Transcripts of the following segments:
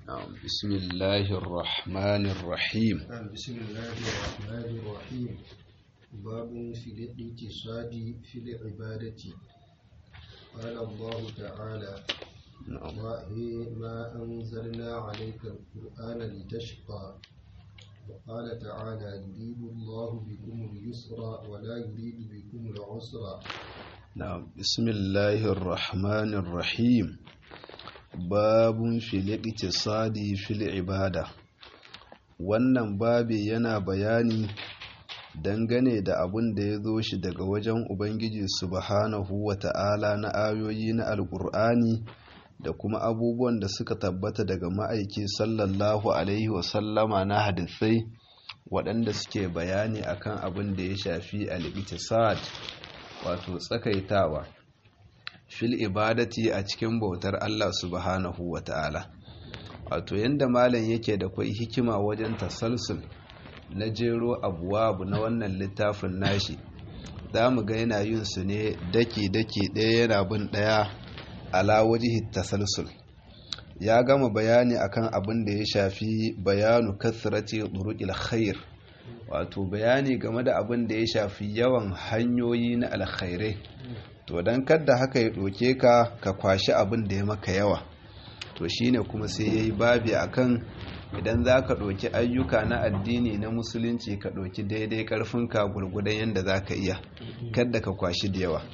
نعم بسم الله الرحمن الرحيم نعم بسم الله الرحمن الرحيم باب في الاقتصاد في العبادة قال الله تعالى نعم وهي ما أنزلنا عليك القرآن لتشقى وقال تعالى يريد الله بكم اليسر ولا يريد بكم العسر نعم بسم الله الرحمن الرحيم باب في الاقتصاد في العبادة wannan babi yana bayani dangane da abin da ya zo shi daga wajen Ubangiji subhanahu wa ta'ala na ayoyi na Alƙur'ani da kuma abubuwan da suka tabbata daga ma'aiki sallallahu Alaihi wasallama na hadisai waɗanda suke bayani akan abin da ya shafi al-iqtisad wato tsakaitawa fil ibadati a cikin bautar Allah subhanahu wa ta'ala wato yanda malam yake da kwai hikima wajen tasalsul na jero abuwabu na wannan littafin nashi za mu ga yana yin su ne daki-daki ɗaya yana bin ɗaya ala wajihi tasalsul ya gama bayani akan abin da ya shafi bayanu kasrati turuqil khair wato bayani game da abin da ya shafi yawan hanyoyi na alkhairai to dan kadda haka ya doke ka ka kwashi abin da ya maka yawa to shine kuma sai yayi babi akan idan za ka ɗauki ayyuka na addini na musulunci ka ɗauki daidai ƙarfinka gurgudan yadda za ka iya kadda ka kwashi da yawa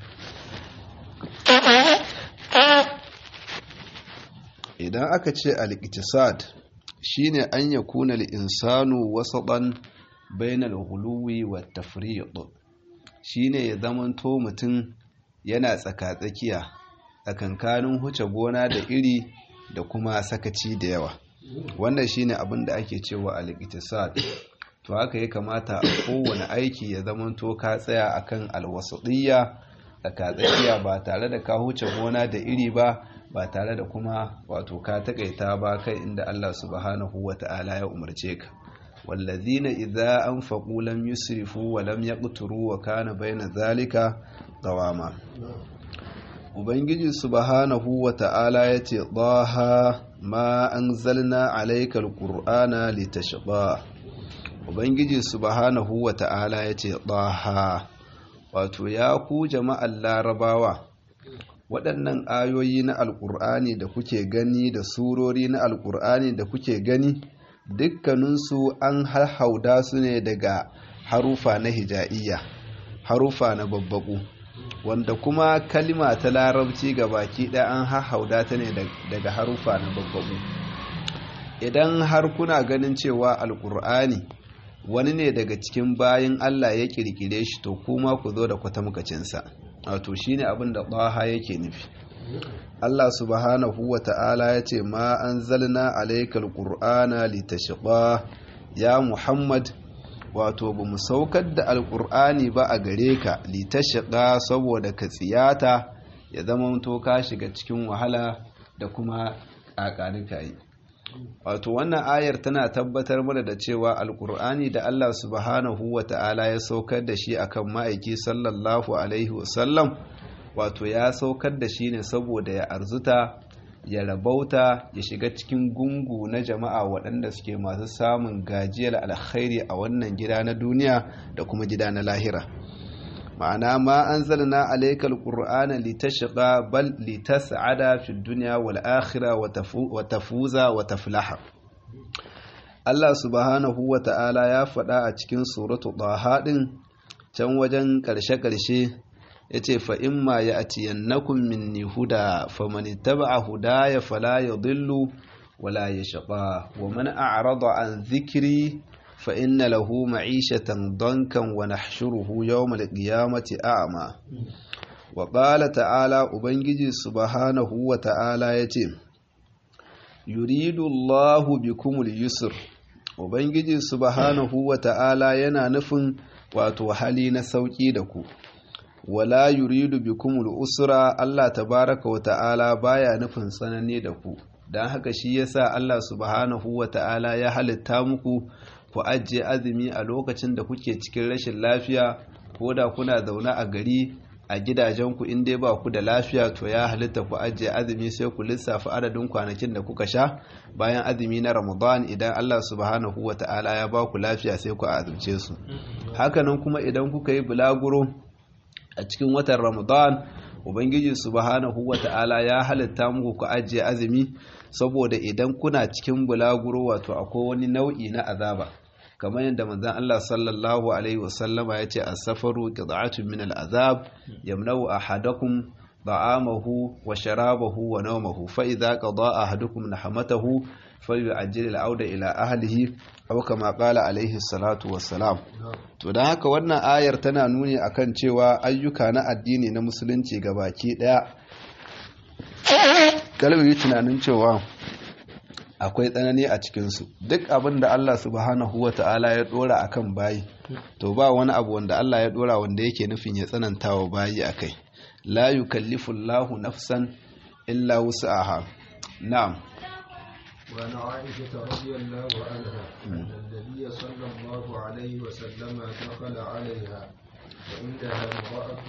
idan aka ce al-iqtisad shine an yakuna al-insanu wasaɗan bainal huluwi wa tafriq shine ya zamanto mutum yana tsaka-tsakiya tsakankanin huce gona da iri da kuma sakaci da yawa wannan shine abin da ake cewa al-iqtisad to haka ya kamata a kowane aiki ya zamanto ka tsaya akan al-wasatiyya tsaka-tsakiya ba tare da ka huce gona da iri ba ba tare da kuma wato ka takaita ba kai inda Allah subhanahu wata'ala ya umarce ka wallazina idza anfaqu lam yusrifu wa lam yaqturu wa kana baina zalika qawama ubangiji subhanahu wata'ala yace daha ma anzalna alayka alqur'ana litashqa ubangiji subhanahu wata'ala yace daha wato ya ku jama'an larabawa waɗannan ayoyi na alƙur'ani da kuke gani da surori na alƙur'ani da kuke gani dukkaninsu an hauda su ne daga harufa na hija'iyya harufa na babbaku wanda kuma kalima ta larabci ga baki ɗaya an hauda ta ne daga harufa na babbaku idan har kuna ganin cewa alƙur'ani wani ne daga cikin bayan allah ya ƙirƙire shi to kuma ku zo da kwatamkacinsa wato shine abin da ɗaha yake nufi Allah subhanahu wa ta'ala ya ce ma an zalna alaikal ƙur'ana litashqa ya Muhammad wato ba mu saukar da alƙur'ani ba a gare ka litashqa saboda ka tsiyata ya zama to ka shiga cikin wahala da kuma ƙaƙanika yi wato wannan ayar tana tabbatar mana da cewa alƙur'ani da Allah subhanahu wa ta'ala ya saukar da shi akan ma'aiki sallallahu alaihi wasallam wato ya saukar da shi ne saboda ya arzuta ya rabauta ya shiga cikin gungu na jama'a waɗanda suke masu samun gajiyar alkhairi a wannan gida na duniya da kuma gida na lahira ma'ana ma an zalna alaikal qur'ana litashqa bal litas'ada fi dunya wal akhirah wa tafuza wa taflaha Allah subhanahu wa ta'ala ya faɗa a cikin suratu ɗaha ɗin can wajen ƙarshe-ƙarshe ya ce fa'in ma ya atiyannakum minni huda famani taba huda ya fala ya dillu wala ya shaɓa wa man a'rada an zikiri fa'in na lahu ma'ishatan donkan wa nahshuruhu yawmal qiyamati a'ma wa ƙala ta'ala ubangiji subhanahu wa ta'ala ya ce yuridu Allahu bikumul yusr ubangiji subhanahu wa ta'ala yana nufin wato hali na sauki da ku wala yuridu bikumul usra Allah tabaraka wa ta'ala baya nufin tsanani da ku dan haka shi yasa Allah subhanahu wa ta'ala ya halitta muku ku ajiye azumi a lokacin da kuke cikin rashin lafiya ko da kuna zaune a gari a gidajenku in dai ba ku da lafiya to ya halitta ku ajiye azumi sai ku lissafa adadin kwanakin da kuka sha bayan azumi na ramadan idan Allah subhanahu wa ta'ala ya ba ku lafiya sai ku azumce su hakanan kuma idan kuka yi bulaguro a cikin watan ramadan ubangiji subhanahu wa ta'ala ya halitta muku ku ajiye azumi saboda idan kuna cikin bulaguro wato akwai wani nau'i na azaba kamar yadda manzon Allah sallallahu alaihi wasallama ya ce as-safaru qit'atun min al-azab yamna'u ahadakum da'amahu wa sharabahu wa nawmahu fa idza qada ahadukum nahmatahu falyu'ajjil al-auda ila ahlihi aw kama qala alaihi salatu wassalam to dan haka wannan ayar tana nuni akan cewa ayyuka na addini na musulunci gabaki daya kalbi tunanin cewa akwai tsanani a cikinsu duk abin da Allah subhanahu wa ta'ala ya dora a kan bayi to ba wani abu wanda Allah ya dora wanda yake nufin ya tsananta wa bayi a kai la yukallifu Allahu nafsan illa wus'aha na'am وعن عائشة رضي الله عنها أن النبي صلى الله عليه وسلم دخل عليها وعندها امرأة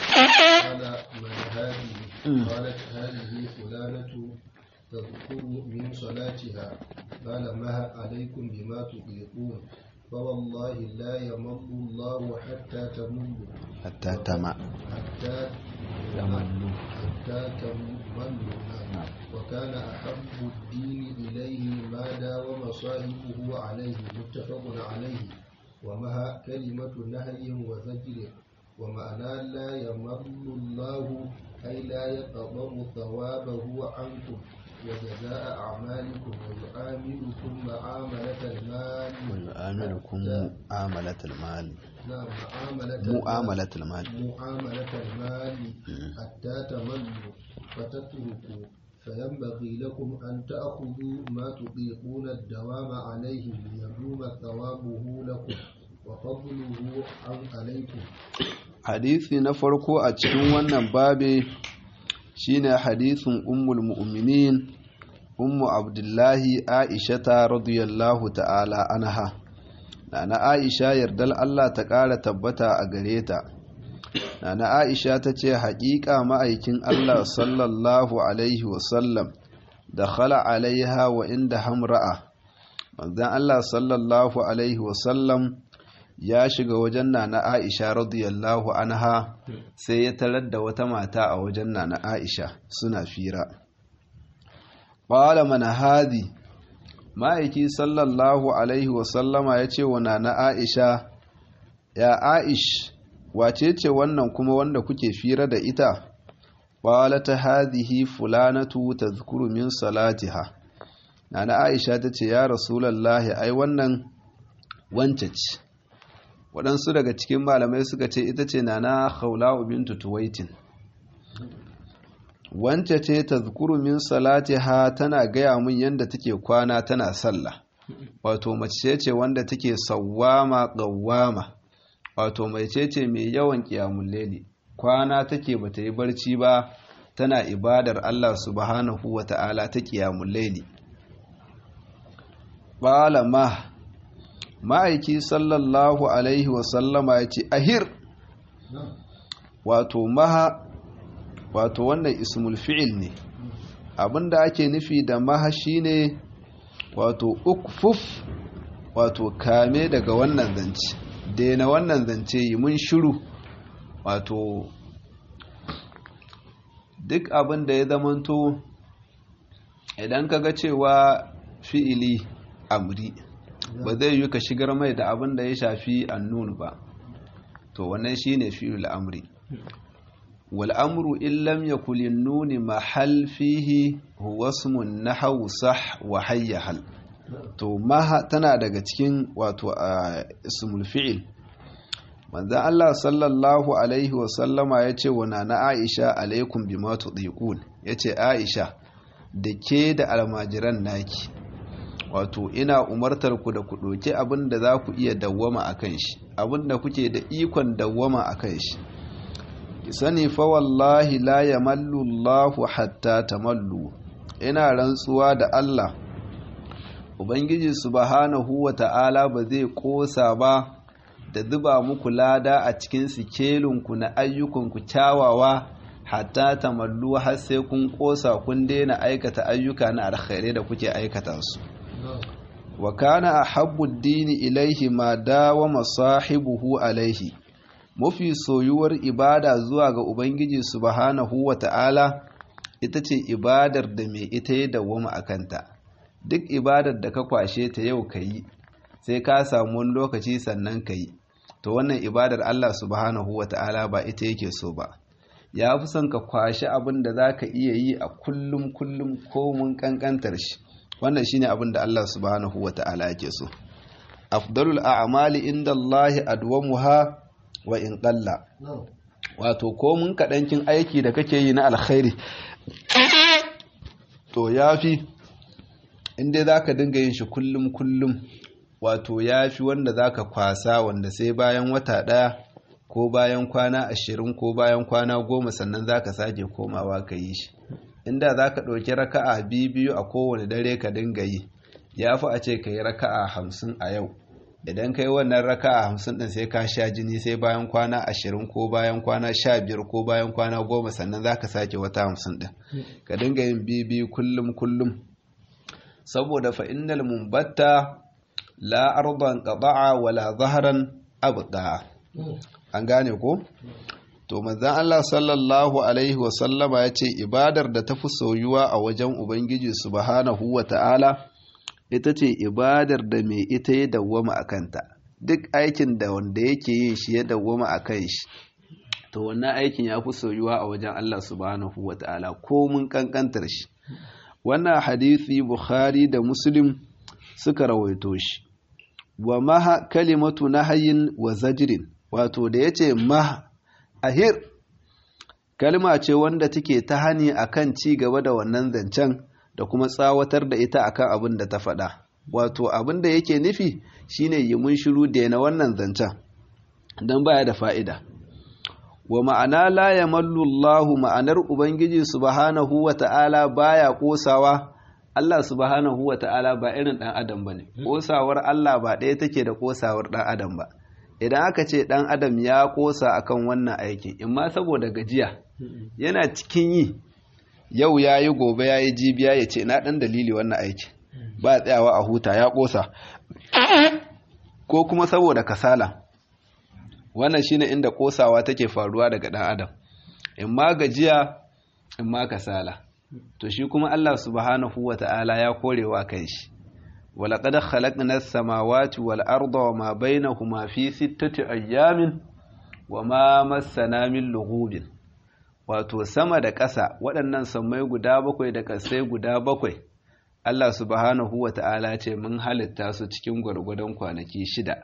قال من هذه؟ قالت هذه فلانة تذكر من صلاتها قال ما عليكم بما تطيقون فوالله لا يمل الله حتى تملوا حتى تمع حتى تملوا حتى تملوا وكان أحب الدين إليه ما داوم صاحبه عليه متفق عليه ومها كلمة نهي وزجر ومعنى لا يمل الله أي لا يقبض ثوابه عنكم وجزاء أعمالكم ويعاملكم معاملة المال ويعاملكم معاملة المال نعم معاملة معاملة المال معاملة المال حتى تملوا فتتركوا فينبغي لكم أن تأخذوا ما تطيقون الدوام عليه ليدوم ثوابه لكم وفضله عن عليكم hadisi na farko a cikin wannan babe shine hadisin ummul mu'minin ummu abdullahi aishata radiyallahu ta'ala anha nana aisha yardal Allah ta ƙara tabbata a gare ta nana aisha ta ce haƙiƙa ma'aikin Allah sallallahu alaihi wasallam da khala alaiha wa inda hamra'a manzan Allah sallallahu alaihi wasallam ya shiga wajen nana Aisha radiyallahu anha sai ya tarar da wata mata a wajen nana Aisha suna fira qala man hadi ma'aiki sallallahu alaihi wasallama ya ce wa nana Aisha ya Aish wace ce wannan kuma wanda kuke fira da ita qalat hadhihi fulanatu tadhkuru min salatiha nana Aisha tace ya rasulullahi ai wannan wance ce waɗansu daga cikin malamai suka ce ita ce na na khawla'u bintu tuwaitin wance ce ta min salatiha tana gaya min yadda take kwana tana sallah wato mace ce wanda take sawwama qawwama wato mace ce mai yawan qiyamul layli kwana take bata yi barci ba tana ibadar Allah subhanahu wata'ala ta qiyamul layli qala ma ma'aiki sallallahu alaihi wasallama ya ce ahir wato maha wato wannan ismul fi'il ne abinda ake nufi da maha shine wato ukfuf wato kame daga wannan zance daina wannan zance yi mun shiru wato duk abinda ya zamanto idan kaga cewa fi'ili amri ba zai yi ka shigar mai da abin da ya shafi annun ba to wannan shine fi'il amri wal amru in lam yakul nuni mahal fihi huwa ismun nahwu sah wa hayyahal to maha tana daga cikin wato ismul fi'il manzon Allah sallallahu alaihi wa sallama yace wa nana Aisha alaikum bima tudiqun yace Aisha da ke da almajiran naki wato ina umartar ku da ku ɗauki abin da za ku iya dawwama a kan shi abin da kuke da ikon dawwama a kan shi ki sani fa wallahi la yamallu Allahu hatta tamallu ina rantsuwa da Allah ubangiji subhanahu wa ta'ala ba zai kosa ba da zuba muku lada a cikin sikelinku na ayyukanku kyawawa hatta tamallu har sai kun kosa kun daina aikata ayyuka na alkhairai da kuke aikata su wa kana ahabbu ad-dini ilaihi ma dawama sahibuhu alaihi mafi soyuwar ibada zuwa ga ubangiji subhanahu wa ta'ala ita ce ibadar da mai ita ya dawwama a kanta duk ibadar da ka kwashe ta yau ka yi sai ka samu wani lokaci sannan ka yi to wannan ibadar Allah subhanahu wa ta'ala ba ita yake so ba ya fi son ka kwashe abin da za ka iya yi a kullum kullum komun kankantar shi wannan shine abin da Allah subhanahu wa ta'ala yake so afdalul a'mali inda Allah adwamuha wa in qalla wato komun kaɗankin aiki da kake yi na alkhairi to yafi inda za ka dinga yin shi kullum kullum wato ya fi wanda za ka kwasa wanda sai bayan wata ɗaya ko bayan kwana ashirin ko bayan kwana goma sannan za ka sake komawa ka yi shi inda za ka ɗauki raka'a biyu a kowane dare ka dinga yi ya fi a ce ka yi raka'a hamsin a yau idan ka yi wannan raka'a hamsin ɗin sai ka sha jini sai bayan kwana ashirin ko bayan kwana sha biyar ko bayan kwana goma sannan za ka sake wata hamsin ɗin ka dinga yin biyu kullum kullum saboda fa'innal mumbatta la arban qada'a wala zahran abda an gane ko to manzon Allah sallallahu alaihi wa sallama yace ibadar da tafi soyuwa a wajen ubangiji subhanahu wa ta'ala ita ce ibadar da mai ita ya dawwama a kanta duk aikin da wanda yake yin shi ya dawwama a kan shi to wannan aikin ya fi soyuwa a wajen Allah subhanahu wa ta'ala ko mun kankantar shi wannan hadisi bukhari da muslim suka rawaito shi wa maha kalimatu nahayin wa zajirin wato da yace mah ahir kalma ce wanda take ta hani akan ci gaba da wannan zancen da kuma tsawatar da ita akan abin da ta faɗa wato abin da yake nufi shine yi mun shiru da na wannan zancen don baya da fa'ida wa ma'ana la yamallu Allahu ma'anar ubangiji subhanahu wa ta'ala baya kosawa Allah subhanahu wa ta'ala ba irin ɗan adam ba ne, ƙosawar Allah ba ɗaya take da ƙosawar ɗan adam ba. Idan aka ce ɗan adam ya ƙosa akan wannan aikin, in ma saboda gajiya, yana cikin yi, yau ya yi gobe ya yi jibiya ya ce na ɗan dalili wannan aikin, ba tsayawa a huta ya ƙosa, ko kuma saboda kasala. Wannan shine inda ƙosawa take faruwa daga ɗan adam, in ma gajiya, in ma kasala. to shi kuma Allah subhanahu wa ta'ala ya korewa kan shi walaƙad khalaqna as-samawati wal arda wa ma bainahuma fi sittati ayyamin wa ma massana min lughubin wato sama da ƙasa waɗannan sammai guda bakwai da ƙasai guda bakwai Allah subhanahu wa ta'ala ce mun halitta su cikin gwargwadon kwanaki shida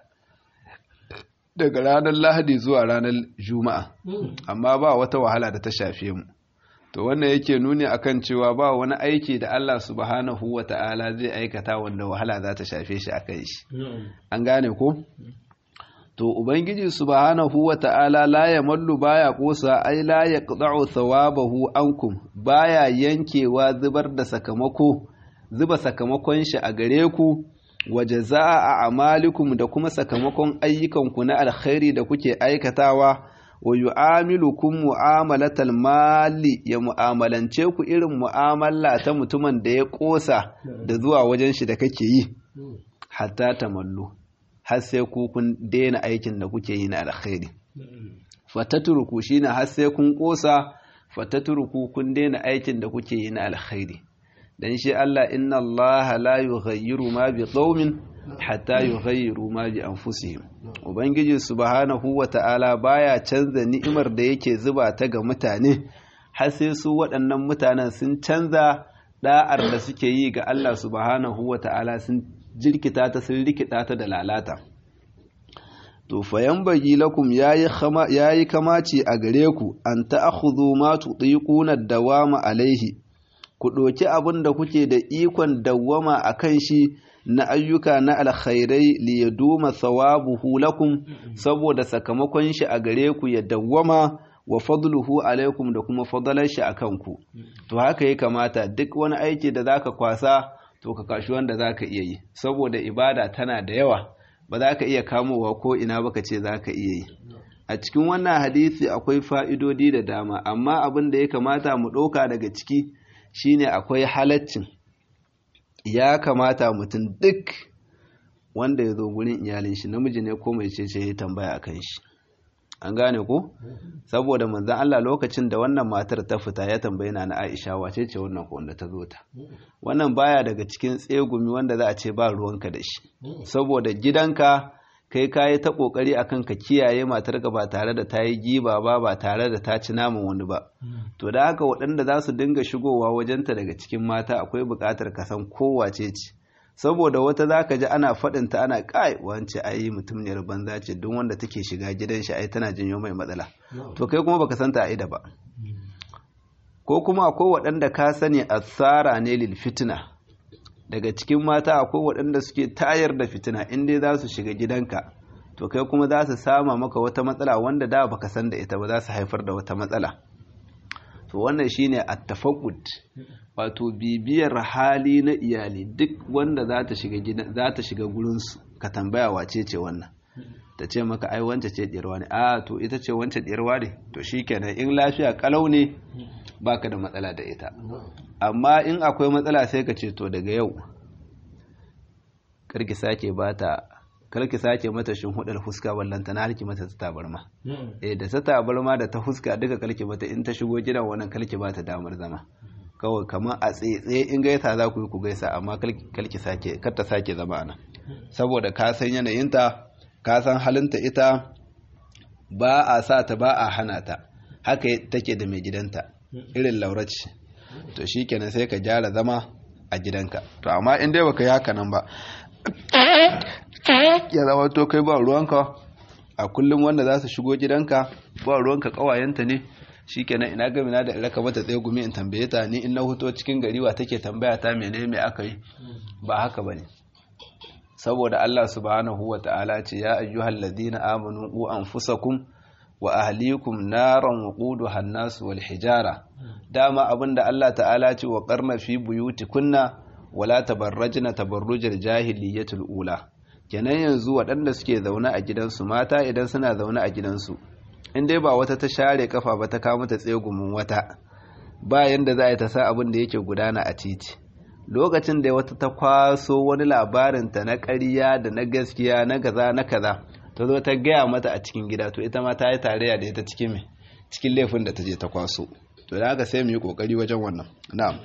daga ranar lahadi zuwa ranar juma'a amma ba wata wahala da ta shafe mu to wannan yake nuni akan cewa ba wani aiki da Allah subhanahu wa ta'ala zai aikata wanda wahala za ta shafe shi akan shi an gane ko to ubangiji subhanahu wa ta'ala la yamallu baya kosa ai la yaqta'u thawabahu ankum baya yankewa zubar da sakamako zuba sakamakon shi a gare ku wa jazaa'a a'malikum da kuma sakamakon ayyukanku na alkhairi da kuke aikatawa wa yu'amilukum mu'amalatal mali ya mu'amalance ku irin mu'amala ta mutumin da ya kosa da zuwa wajen shi da kake yi hatta tamallu har sai ku kun daina aikin da kuke yi na alkhairi fatatruku shine har sai kun kosa fatatruku kun daina aikin da kuke yi na alkhairi dan shi Allah inna Allah la yughayyiru ma bi qaumin hatta yughayyiru ma bi anfusihim ubangiji subhanahu wata'ala baya canza ni'imar da yake zuba ta ga mutane har sai su waɗannan mutanen sun canza da'ar da suke yi ga Allah subhanahu wata'ala sun jirkita ta sun rikita ta da lalata to fayan bagi lakum yayi kama yayi kamaci a gare ku an ta'khudhu ma tudiquna dawama alaihi ku ɗauki abin da kuke da ikon dawwama a kan shi na ayyuka na alkhairai li ya duma thawabuhu lakum saboda sakamakon shi a gare ku ya dawwama wa fadluhu alaikum da kuma fadalar shi a kanku to haka ya kamata duk wani aiki da zaka kwasa to ka kashi wanda zaka iya yi saboda ibada tana da yawa ba za ka iya kamowa ko ina baka ce za ka iya yi a cikin wannan hadisi akwai fa'idodi da dama amma abin da ya kamata mu ɗauka daga ciki shine akwai halaccin ya kamata mutum duk wanda ya zo gurin iyalin shi namiji ne ko mai ce ya tambaya a kan shi an gane ko saboda manzan Allah lokacin da wannan matar ta fita ya tambaye na na Aisha wace ce wannan ko wanda ta zo ta wannan baya daga cikin tsegumi wanda za a ce ba ruwanka da shi saboda gidanka kai kayi ta kokari akan ka kiyaye matarka ba tare da ta yi giba ba ba tare da ta ci naman wani ba to da haka waɗanda za su dinga shigowa wajenta daga cikin mata akwai buƙatar ka san kowace ce saboda wata za ka ji ana faɗinta ana kai wance ai mutumniyar banza ce duk wanda take shiga gidan shi ai tana janyo mai matsala to kai kuma baka santa aida ba ko kuma akwai waɗanda ka sani asara ne lil fitina daga cikin mata akwai waɗanda suke tayar da fitina in dai za su shiga gidanka to kai kuma za su sama maka wata matsala wanda da baka san da ita ba za su haifar da wata matsala to wannan shine at-tafaqqud wato bibiyar hali na iyali duk wanda za ta shiga gidan za ta shiga gurin su ka tambaya wace ce wannan ta ce maka ai wance ce diyarwa ne a to ita ce wance diyarwa ne to shikenan in lafiya kalau ne baka da matsala da ita amma in akwai matsala sai ka ce to daga yau karki sake bata karki sake mata shin hudar fuska ballanta na harki mata ta tabarma eh da ta tabarma da ta fuska duka karki mata in ta shigo gidan wannan karki bata damar zama kawai kamar a tsaye in gaisa za ku yi ku gaisa amma karki sake kar ta sake zama ana saboda ka san yanayinta ka san halinta ita ba a sa ta ba a hana ta haka take da mai gidanta irin lauraci to shikenan sai ka gyara zama a gidanka to amma in dai baka yi haka nan ba ya zama to kai ba ruwanka a kullum wanda za su shigo gidanka ba ruwanka kawayenta ne shikenan ina gami na da raka mata tsaye gumi in tambaye ta ni in na huto cikin gari wa take tambaya ta mene me aka yi ba haka bane saboda Allah subhanahu wa ta'ala ce ya ayyuhal ladina amanu qu anfusakum wa ahlikum naran waquduha an-nas wal hijara dama abinda Allah ta'ala ce wa qarna fi buyutikunna wala tabarrajna tabarrujal jahiliyyatul ula kenan yanzu waɗanda suke zaune a gidansu mata idan suna zaune a gidansu in dai ba wata ta share kafa ba ta kawo mata tsegumin wata ba yanda za a yi ta sa abin da yake gudana a titi lokacin da wata ta kwaso wani labarinta na ƙarya da na gaskiya na kaza na kaza ta zo ta gaya mata a cikin gida to ita ma ta yi tarayya da ita cikin me cikin laifin da ta je ta kwaso to da haka sai mu yi kokari wajen wannan na'am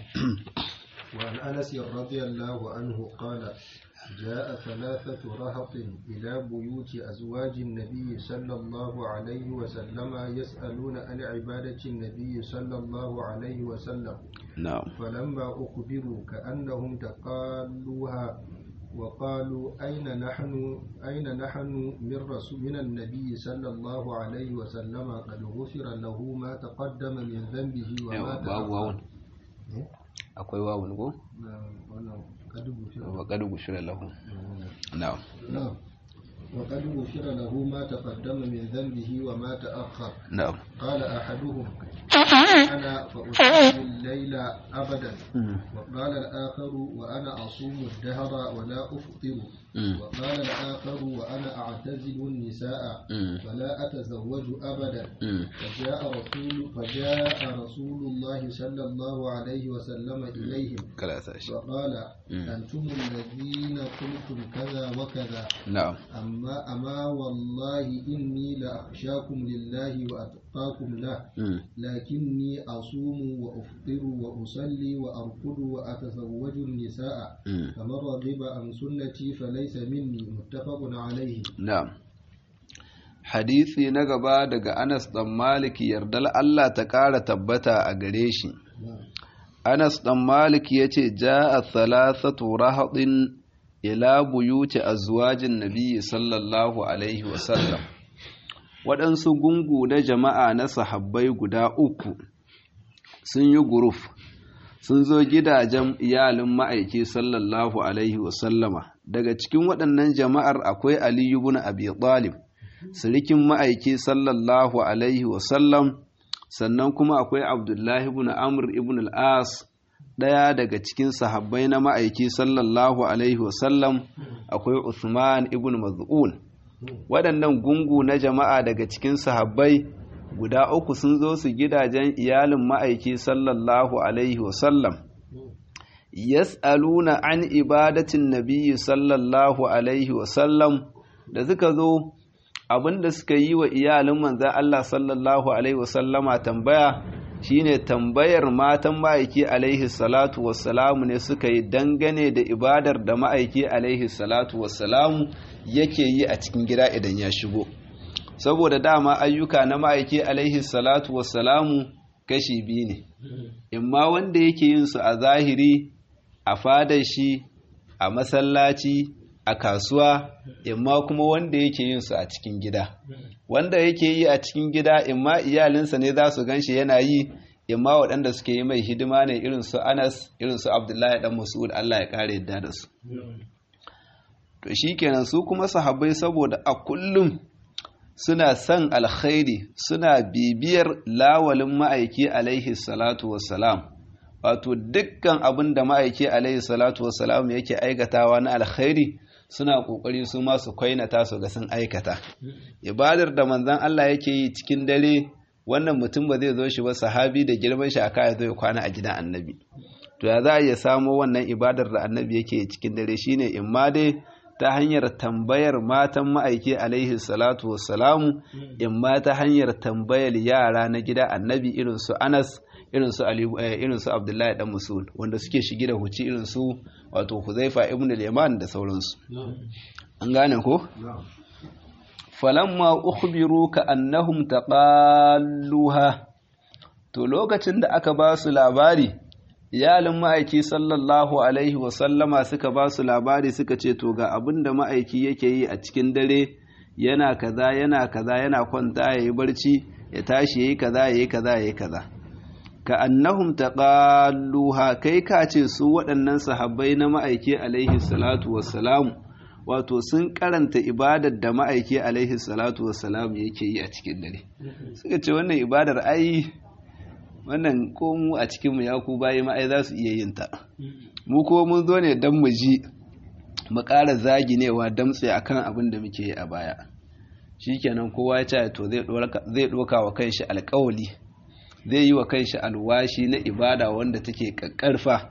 وعن أنس رضي الله عنه قال جاء ثلاثة رهط إلى بيوت أزواج النبي صلى الله عليه وسلم يسألون عن عبادة النبي صلى الله عليه وسلم na'am فلما أخبروا كأنهم تقالوها وقالوا أين نحن أين نحن من رسول من النبي صلى الله عليه وسلم قد غفر له ما تقدم من ذنبه وما yawa babu wawun إيه؟ akwai wawun ko نعم، ونعم، قد غفر wa qad gushira lahu na'am نعم وقد غفر له ما تقدم من ذنبه وما تأخر na'am قال أحدهم أنا فأصلي الليل أبدا وقال الآخر وأنا أصوم الدهر ولا أفطر Mm. وقال الآخر وأنا أعتزل النساء Mm. ولا أتزوج أبدا Mm. فجاء رسول فجاء رسول الله صلى الله عليه وسلم إليهم kala sa shi وقال Mm. أنتم الذين قلتم كذا وكذا na'am أما أما والله إني لأخشاكم لله وأتقاكم له Mm. لكني أصوم وأفطر وأصلي وأرقد وأتزوج النساء Mm. فمن رغب عن سنتي فليس مني متفق عليه Na'am. Hadisi na gaba daga Anas ɗan Malik yardal Allah ta ƙara tabbata a gare shi. Anas ɗan Malik ya ce, Ja a thalathatu rahaɗin ila buyuti azwajin Nabi sallallahu Alaihi wasallam. Waɗansu gungu na jama'a na sahabbai guda uku sun yi guruf, sun zo gidajen iyalin ma'aiki sallallahu Alaihi wasallama. Daga cikin waɗannan jama'ar akwai Aliyu bin Abi Talib. sirikin ma'aiki sallallahu alaihi wasallam sannan kuma akwai abdullahi ibn amr ibn al-as ɗaya daga cikin sahabbai na ma'aiki sallallahu alaihi wasallam akwai Uthman ibn Maz'un waɗannan gungu na jama'a daga cikin sahabbai guda uku sun zo su gidajen iyalin ma'aiki sallallahu alaihi wasallam yas'aluna an ibadatin nabiyyi sallallahu alaihi wasallam da suka zo abinda suka yi wa iyalin manzan Allah sallallahu alaihi wasallama tambaya shine tambayar matan ma'aiki alaihi salatu wassalamu ne suka yi dangane da ibadar da ma'aiki alaihi salatu wassalamu yake yi a cikin gida idan ya shigo saboda dama ayyuka na ma'aiki alaihi salatu wassalamu kashi biyu ne imma wanda yake yin su a zahiri a fadar shi a masallaci a kasuwa imma kuma wanda yake yin su a cikin gida wanda yake yi a cikin gida imma iyalinsa ne za su ganshi yana yi imma waɗanda suke yi mai hidima ne irin su Anas irin su Abdullahi dan Mas'ud Allah ya kare yadda da su to shikenan su kuma sahabbai saboda a kullum suna son alkhairi suna bibiyar lawalin ma'aiki alaihi salatu wassalam wato dukkan abin da ma'aiki alaihi salatu wassalam yake aikatawa na alkhairi suna kokari su ma su kwainata su ga sun aikata ibadar da manzon Allah yake yi cikin dare wannan mutum ba zai zo shi ba sahabi da girman shi aka ya zo ya kwana a gidan annabi to ya za a iya samo wannan ibadar da annabi yake yi cikin dare shine in ma dai ta hanyar tambayar matan ma'aiki alaihi salatu wassalamu in ma ta hanyar tambayar yara na gida annabi irin su Anas irin su Ali irin su Abdullahi dan Musul wanda suke shige da huci irin su wato Huzaifa ibn al-Yaman da sauransu an gane ko falamma ukhbiru ka annahum taqalluha to lokacin da aka ba su labari iyalin ma'aiki sallallahu alaihi wasallama suka ba su labari suka ce to ga abin da ma'aiki yake yi a cikin dare yana kaza yana kaza yana kwanta ya yi barci ya tashi ya yi kaza ya yi kaza ya yi kaza ka annahum taqalluha kai ka ce su waɗannan sahabbai na ma'aiki alaihi salatu wassalamu wato sun karanta ibadar da ma'aiki alaihi salatu wassalamu yake yi a cikin dare suka ce wannan ibadar ai wannan ko mu a cikinmu ya ku bayi ma'ai za su iya yin ta mu ko mun zo ne don mu ji mu ƙara zaginewa damtse a kan abin da muke yi a baya shikenan kowa ya ce to zai ɗoka wa kanshi alƙawali zai yi wa kanshi alwashi na ibada wanda take ƙaƙƙarfa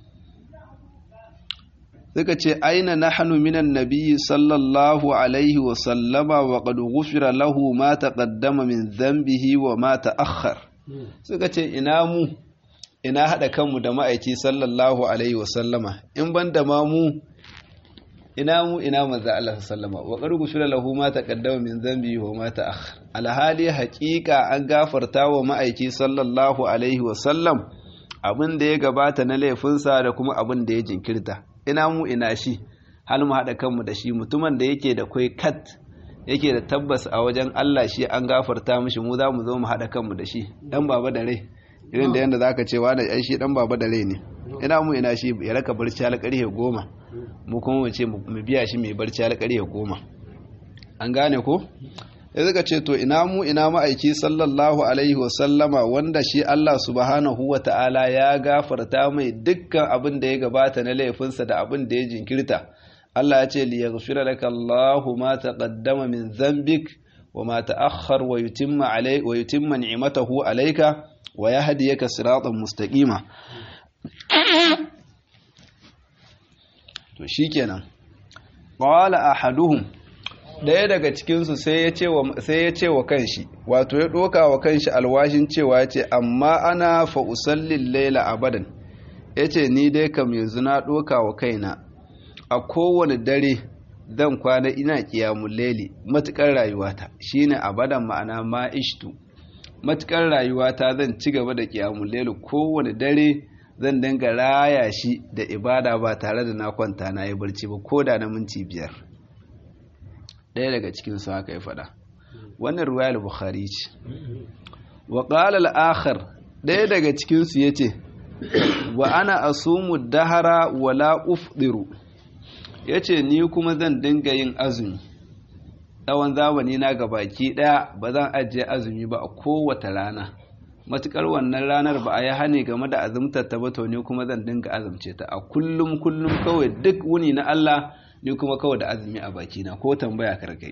suka ce aina nahnu minan nabiyyi sallallahu alaihi wa sallama wa qad ghufira lahu ma taqaddama min dhanbihi wa ma ta'akhkhar suka ce ina mu ina haɗa kanmu da ma'aiki sallallahu alaihi wasallama in ban da ma mu ina mu ina manzo Allah sallama wa qad gushira lahu ma taqaddama min dhanbi wa ma ta'akhkhar alhali haƙiƙa an gafarta wa ma'aiki sallallahu alaihi wasallam abin da ya gabata na laifinsa da kuma abin da ya jinkirta ina mu ina shi hal mu haɗa kanmu da shi mutumin da yake da kai kat yake da tabbas a wajen Allah shi an gafarta mishi mu za mu zo mu haɗa kanmu da shi ɗan baba da rai irin da yadda za ka ce wani ɗan shi ɗan baba da rai ne ina mu ina shi ya raka barci har ƙarfe goma mu kuma mu ce mu biya shi mai barci har ƙarfe goma an gane ko ya suka ce to ina mu ina ma'aiki sallallahu alaihi wasallama wanda shi Allah subhanahu wa ta'ala ya gafarta mai dukkan abin da ya gabata na laifinsa da abin da ya jinkirta Allah ya ce li yaghfira laka Allahu ma taqaddama min dhanbik wa ma ta'akhkhar wa yutimma alai wa yutimma ni'matahu alayka wa yahdiyaka siratan mustaqima to shikenan qala ahaduhum daya daga cikin su sai ya ce wa sai ya ce wa kanshi wato ya doka wa kanshi alwashin cewa ya ce amma ana fa usallil layla abadan yace ni dai kam yanzu na doka wa kaina a kowane dare zan kwana ina kiyamun laili matukar rayuwata shine abadan ma'ana ma ishtu matukar rayuwata zan ci gaba da kiyamun laili kowane dare zan dinga raya shi da ibada ba tare da na kwanta na yi barci ba ko da na minti biyar ɗaya daga cikin su haka ya faɗa wannan ruwayar bukhari ce wa qala al-akhar ɗaya daga cikin su yace wa ana asumu dahara wala ufdiru ya ce ni kuma zan dinga yin azumi tsawon zamani na baki ɗaya ba zan ajiye azumi ba a kowace rana matukar wannan ranar ba a yi hane game da azumtar ta ba to ni kuma zan dinga azumce ta a kullum kullum kawai duk wuni na Allah ni kuma kawai da azumi a bakina ko tambaya karkai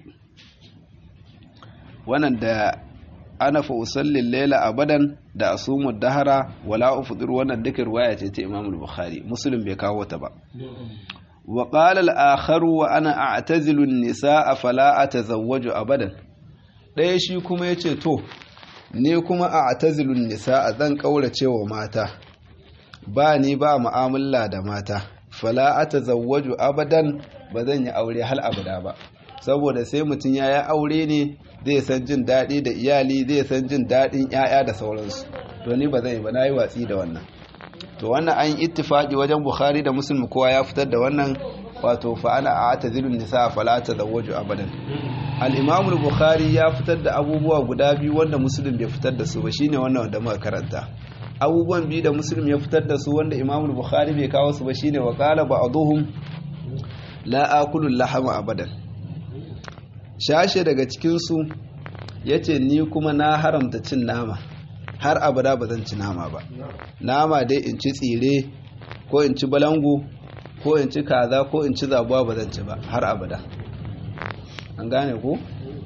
wannan da ana fa usallin laila abadan da asumu dahara wala ufdir wannan duka riwaya ce ta Imam Bukhari Muslim bai kawo ta ba wa qala al-akhar wa ana a'tazilu an-nisaa fala atazawwaju abadan ɗaya shi kuma yace to ne kuma a'tazilu an-nisaa zan kaurace wa mata ba ni ba mu'amala da mata fala atazawwaju abadan ba zan yi aure hal abada ba saboda sai mutum ya yi aure ne zai san jin daɗi da iyali zai san jin daɗin 'ya'ya da sauransu to ni ba zai ba na yi watsi da wannan to wannan an yi ittifaqi wajen bukhari da muslim kowa ya fitar da wannan wato fa ana a'tazilun nisa fala tazawwaju abadan al-imam al-bukhari ya fitar da abubuwa guda biyu wanda muslim bai fitar da su ba shine wannan wanda muka karanta abubuwan biyu da muslim ya fitar da su wanda imam al-bukhari bai kawo su ba shine wa qala ba'dhum la akulu lahama abadan shashe daga cikinsu ya ce ni kuma na haramta cin nama har abada ba zan ci nama ba nama dai in ci tsire ko in ci balangu ko in ci kaza ko in ci zabuwa ba zan ci ba har abada an gane ku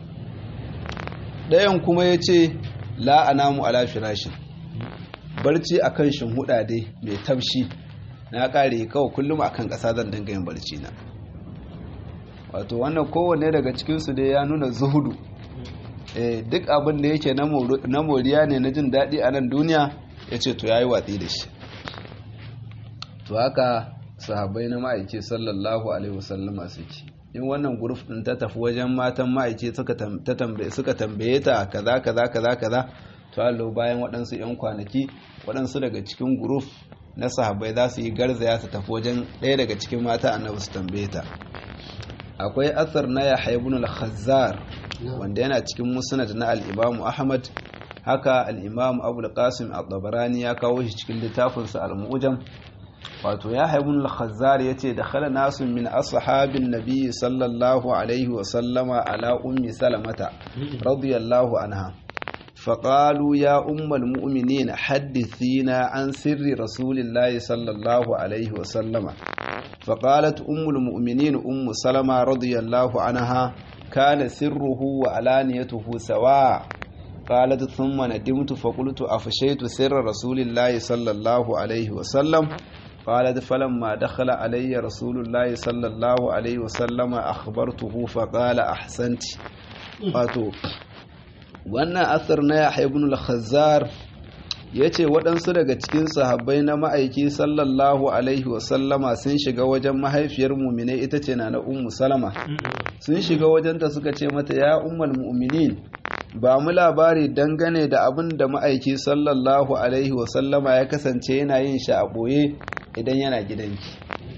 ɗayan kuma ya ce la'anamu ala firashin barci a kan huɗa dai mai taushi na ƙare kawai kullum akan ƙasa zan dinga yin barci na wato wannan kowanne daga cikinsu dai ya nuna zuhudu duk abin da yake na moriya ne na jin daɗi a nan duniya ya ce to ya yi watsi da shi to haka sahabai na ma'aiki sallallahu alaihi wasallama suke in wannan guruf ɗin ta tafi wajen matan ma'aiki suka tambaye ta kaza kaza kaza kaza to allo bayan waɗansu 'yan kwanaki waɗansu daga cikin guruf na sahabai za su yi garzaya su tafi wajen ɗaya daga cikin mata annabi su tambaye ta akwai asar na ya haibun al-khazzar wanda yana cikin musnad na al-imam ahmad haka al-imam abu al-qasim al-tabarani ya kawo shi cikin littafinsa al-mu'jam wato ya haibun al-khazzar yace da khala nasu min ashabin nabi sallallahu alaihi wa sallama ala ummi salamata radiyallahu anha فقالوا يا أم المؤمنين حدثينا عن سر رسول الله صلى الله عليه وسلم فقالت أم المؤمنين أم سلمة رضي الله عنها كان سره وعلانيته سواء قالت ثم ندمت فقلت أفشيت سر رسول الله صلى الله عليه وسلم قالت فلما دخل علي رسول الله صلى الله عليه وسلم أخبرته فقال أحسنت wato wannan asar na yahya ibn al-khazzar yace waɗansu daga cikin sahabbai na ma'aiki sallallahu alaihi wasallama sun shiga wajen mahaifiyar mu'mine ita ce na na ummu salama sun shiga wajenta suka ce mata ya ummul mu'minin ba mu labari dangane da abin da ma'aiki sallallahu alaihi wasallama ya kasance yana yin shi a ɓoye idan yana gidanki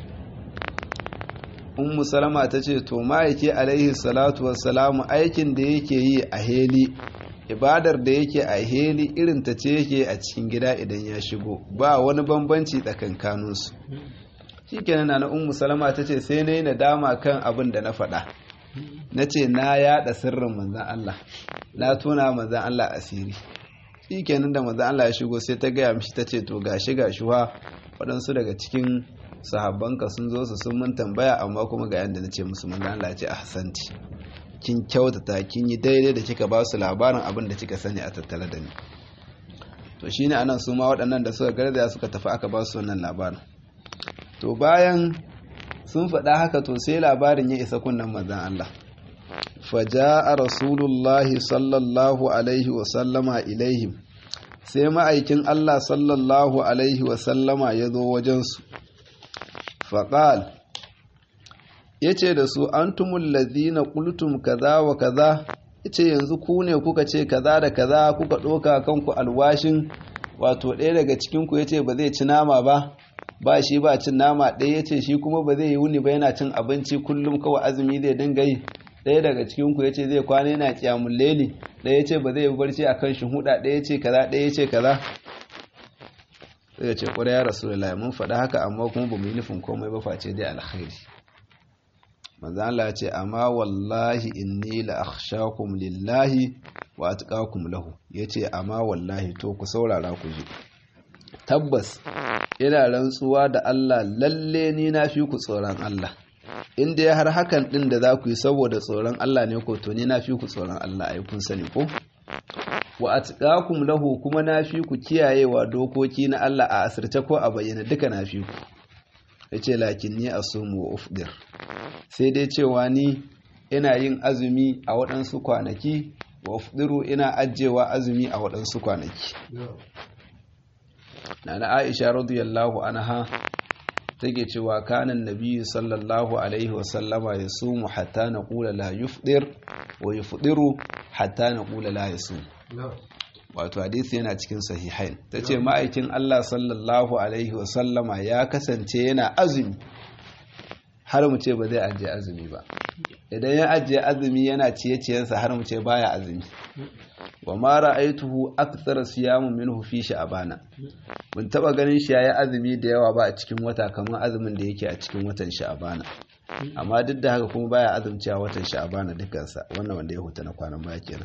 ummu salama ta ce to ma'aiki alaihi salatu wassalamu aikin da yake yi a heli ibadar da yake a heli irin ta ce yake a cikin gida idan ya shigo ba wani bambanci tsakankaninsu shi kenan na ummu salama ta ce sai na yi nadama kan abin da na faɗa na ce na yaɗa sirrin manzan Allah na tuna manzan Allah asiri shi kenan da manzan Allah ya shigo sai ta gaya mishi ta ce to gashi gashi wa waɗansu daga cikin sahabbanka sun zo su sun mun tambaya amma kuma ga yadda na ce musu manzan Allah ya ce ahsanti kin kyautata kin yi daidai da kika ba su labarin abin da kika sani a tattale da ni to shine anan su ma waɗannan da suka garzaya suka tafi aka ba su wannan labarin to bayan sun faɗa haka to sai labarin ya isa kunnen manzan Allah faja'a rasulullahi sallallahu alaihi wa sallama ilaihim sai ma'aikin Allah sallallahu alaihi wa sallama ya zo wajensu faƙal ya ce da su an tumul lazina ƙultum kaza wa kaza ya ce yanzu ku ne kuka ce kaza da kaza kuka ɗoka kanku alwashin wato ɗaya daga cikinku ya ce ba zai ci nama ba ba shi ba cin nama ɗaya ya ce shi kuma ba zai yi wuni ba yana cin abinci kullum kawai azumi zai dinga yi ɗaya daga cikinku ya ce zai kwana yana ƙyamun leli ɗaya ya ce ba zai yi barci a kan huda ɗaya ya ce kaza ɗaya ya ce kaza sai ya ce ƙwarai ya rasu da mun faɗa haka amma kuma ba mu yi nufin komai ba face dai alkhairi manzo Allah ya ce amma wallahi inni la akhshakum lillahi wa atqakum lahu yace amma wallahi to ku saurara ku ji tabbas ina rantsuwa da Allah lalle ni na fi ku tsoron Allah inda ya har hakan din da za ku yi saboda tsoron Allah ne ko to ni na fi ku tsoron Allah ai kun sani ko wa atqakum lahu kuma na fi ku kiyayewa dokoki na Allah a asirce ko a bayyana duka na fi ku yace lakin ni asumu wa ufdir sai dai cewa ni ina yin azumi a waɗansu kwanaki wa ufdiru ina ajewa azumi a waɗansu kwanaki nana Aisha radiyallahu anha take cewa kanan nabiyyu sallallahu alaihi wasallama ya sumu hatta na kula la yufdir wa yufdiru hatta na kula la yasum wato hadisi yana cikin sahihain ta ce ma'aikin Allah sallallahu alaihi wasallama ya kasance yana azumi har mu ce ba zai ajiye azumi ba idan ya ajiye azumi yana ciye-ciyensa har mu ce baya azumi wa ma ra'aituhu akthar siyamun minhu fi sha'bana mun taba ganin shi yayi azumi da yawa ba a cikin wata kamar azumin da yake a cikin watan sha'bana amma duk da haka kuma baya azumci a watan sha'bana dukansa wannan wanda ya huta na kwanan baya kenan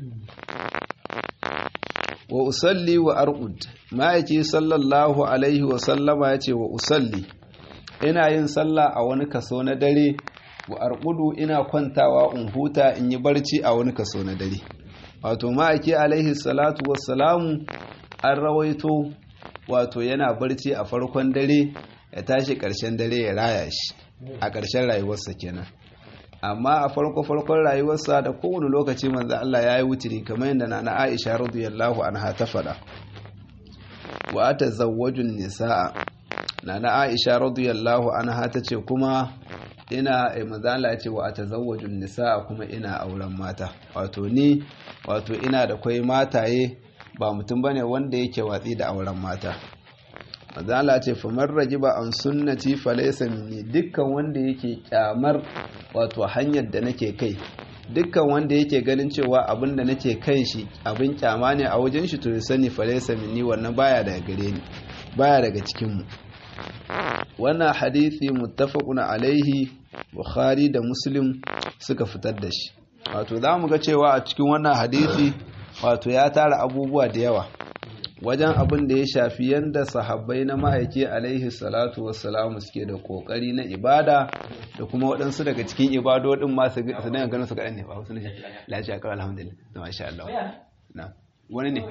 wa usalli wa arqud ma'aiki sallallahu alaihi wa sallama yace wa usalli ina yin sallah a wani kaso na dare wa arqudu ina kwantawa in huta in yi barci a wani kaso na dare wato ma'aiki alaihi salatu wassalamu an rawaito wato yana barci a farkon dare ya tashi ƙarshen dare ya raya shi a ƙarshen rayuwarsa kenan amma a farko farkon rayuwarsa da kowane lokaci manzo Allah ya yi wutiri kamar yadda na Aisha radiyallahu anha ta faɗa wa atazawwajun nisaa nana Aisha radiyallahu anha ta ce kuma ina manzo Allah ya ce wa atazawwajun nisaa kuma ina auren mata wato ni wato ina da kwai mataye ba mutum bane wanda yake watsi da auren mata manzo Allah ce famar rajiba an sunnati falaysa minni dukkan wanda yake kyamar wato hanyar da nake kai dukkan wanda yake ganin cewa abin da nake kan shi abin kyama ne a wajen shi to ya sani falaysa minni wannan baya daga gare ni baya daga cikin mu wannan hadisi muttafaqun alaihi bukhari da muslim suka fitar da shi wato za mu ga cewa a cikin wannan hadisi wato ya tara abubuwa da yawa wajen abin da ya shafi yadda sahabbai na ma'aiki alaihi salatu wassalamu suke da kokari na ibada da kuma waɗansu daga cikin ibadodin masu su ne ganin su kaɗan ne ba wasu ne lafiya kawai alhamdulillah na masha Allah na wani ne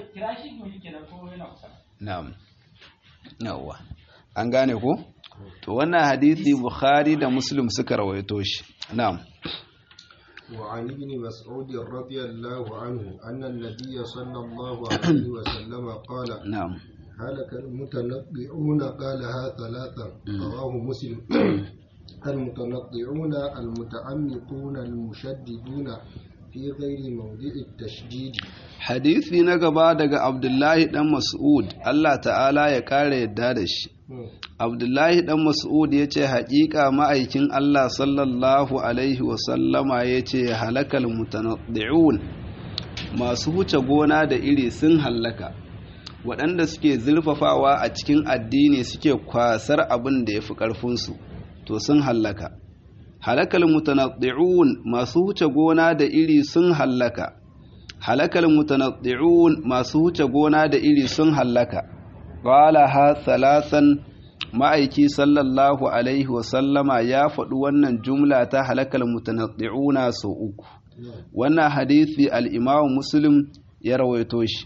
na'am yawwa an gane ko to wannan hadisi bukhari da muslim suka rawaito shi na'am وعن ابن مسعود رضي الله عنه أن النبي صلى الله عليه وسلم قال نعم هلك المتنطعون قالها ثلاثا رواه مسلم المتنطعون المتعمقون المشددون في غير موضع التشديد hadisi na gaba daga abdullahi dan mas'ud Allah ta'ala ya kare yadda da shi abdullahi dan mas'ud ya ce haƙiƙa ma'aikin Allah sallallahu alaihi wasallama ya ce halakal mutanaddi'un masu huce gona da iri sun hallaka waɗanda suke zurfafawa a cikin addini suke kwasar abin da ya fi ƙarfinsu to sun hallaka halakal mutanaddi'un masu huce gona da iri sun hallaka halakal mutanaddi'un masu huce gona da iri sun hallaka qala ha thalathan ma'aiki sallallahu alaihi wa sallama ya faɗi wannan jumla ta halakal mutanaddi'una sau uku wannan hadisi al-imamu muslim ya rawaito shi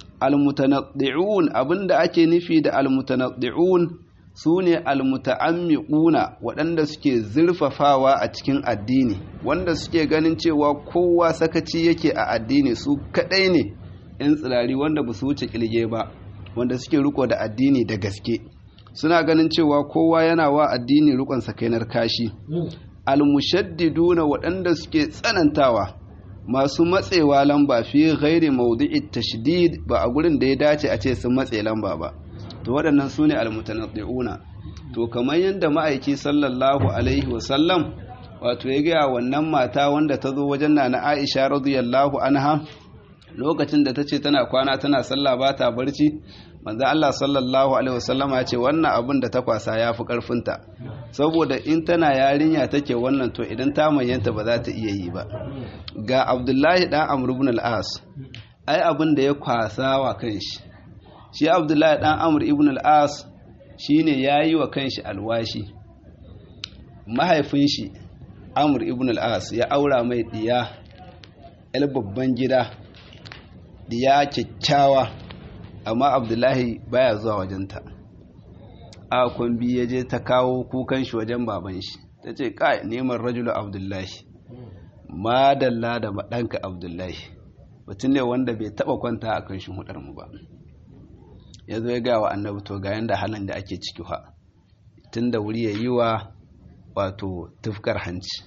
al-mutanaddi'un abinda ake nufi da al-mutanaddi'un su ne almuta'ammiquna waɗanda suke zurfafawa a cikin addini wanda suke ganin cewa kowa sakaci yake a addini su kaɗai ne 'yan tsirari wanda ba su wuce ƙilge ba wanda suke riko da addini da gaske suna ganin cewa kowa yana wa addini rikon sakainar kashi almushaddiduna waɗanda suke tsanantawa masu matsewa lamba fi ghairi maudu'i tashdid ba a gurin da ya dace a ce sun matse lamba ba to waɗannan su ne almutanaddi'una to kamar yadda ma'aiki sallallahu alaihi wasallam wato ya gaya wannan mata wanda ta zo wajen na na aisha radiyallahu anha lokacin da ta ce tana kwana tana sallah ba ta barci manzo Allah sallallahu alaihi wasallam ya ce wannan abin da ta kwasa ya fi karfinta saboda in tana yarinya take wannan to idan ta manyanta ba za ta iya yi ba ga abdullahi dan amr ibn al-as ai abin da ya kwasa wa kanshi shi abdullahi dan amur ibn al'as shi ne ya yi wa kanshi alwashi mahaifin shi amur ibn al'as ya aura mai diya el babban gida diya kyakkyawa amma abdullahi baya zuwa wajenta a kwambi ya je ta kawo kukan shi wajen baban shi ta ce kai neman rajulu abdullahi madalla da ɗanka abdullahi mutum ne wanda bai taɓa kwanta a kan shi mu ba ya zo ya gaya wa annabi to ga yanda halin da ake ciki ha tun da wuri ya yi wa wato tufkar hanci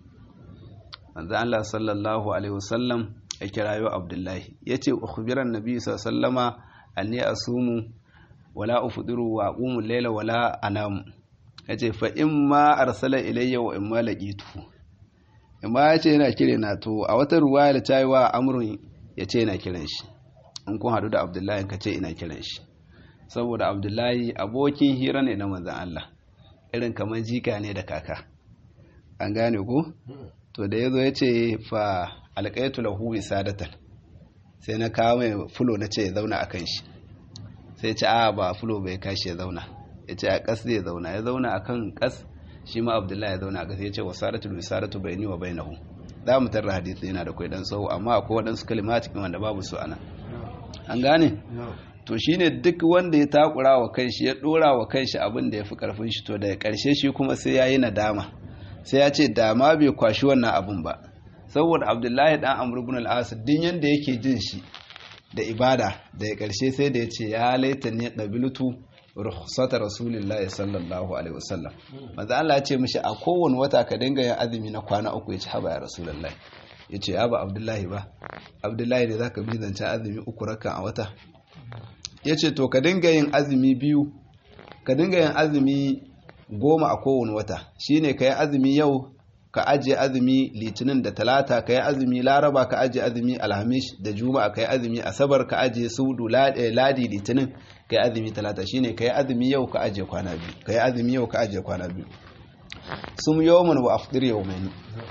manzo Allah sallallahu alaihi wasallam ya kirayo Abdullahi yace ukhbiran nabi sallallahu anni asumu wala ufdiru wa aqumu layla wala anamu yace fa imma arsala ilayya wa imma laqitu imma yace yana kire na to a wata ruwaya da tayi wa amrun yace yana kiran shi in kun hadu da Abdullahi kace ina kiran shi saboda Abdullahi abokin hira ne na manzon Allah irin kamar jika ne da kaka an gane ku to da ya zo ya ce fa alƙaitu lahu sadatan sai na kawo mai fulo na ce ya zauna a kan shi sai ce a ba fulo bai kashi ya zauna ya ce a ƙas zai zauna ya zauna a kan ƙas shi ma abdullahi ya zauna a ƙas ya ce wa sadatu bi sadatu bai ni wa bai nahu za mu tarra hadisi yana da kwai dan sau amma akwai waɗansu kalimatikin wanda babu su ana an gane to shine duk wanda ya takura wa kanshi ya dora wa kanshi abin da ya fi karfin shi to daga karshe shi kuma sai ya yi nadama sai ya ce dama bai kwashi wannan abin ba saboda abdullahi dan amr ibn al-as din yanda yake jin shi da ibada daga karshe sai da ya ce ya laita ne qabiltu rukhsata rasulillahi sallallahu alaihi wasallam manzo Allah ya ce mishi a kowane wata ka dinga yin azumi na kwana uku ya ci haba ya rasulullahi ya ce ya ba abdullahi ba abdullahi da zaka bi zancen azumi uku raka a wata ya ce to ka dinga yin azumi biyu ka dinga yin azumi goma a kowane wata shine ka yi azumi yau ka ajiye azumi litinin da talata ka yi azumi laraba ka ajiye azumi alhamis da juma'a ka yi azumi asabar ka ajiye sudu ladi litinin ka yi azumi talata shine ka yi azumi yau ka ajiye kwana biyu ka yi azumi yau ka ajiye kwana biyu sum yawman wa afdir yawmain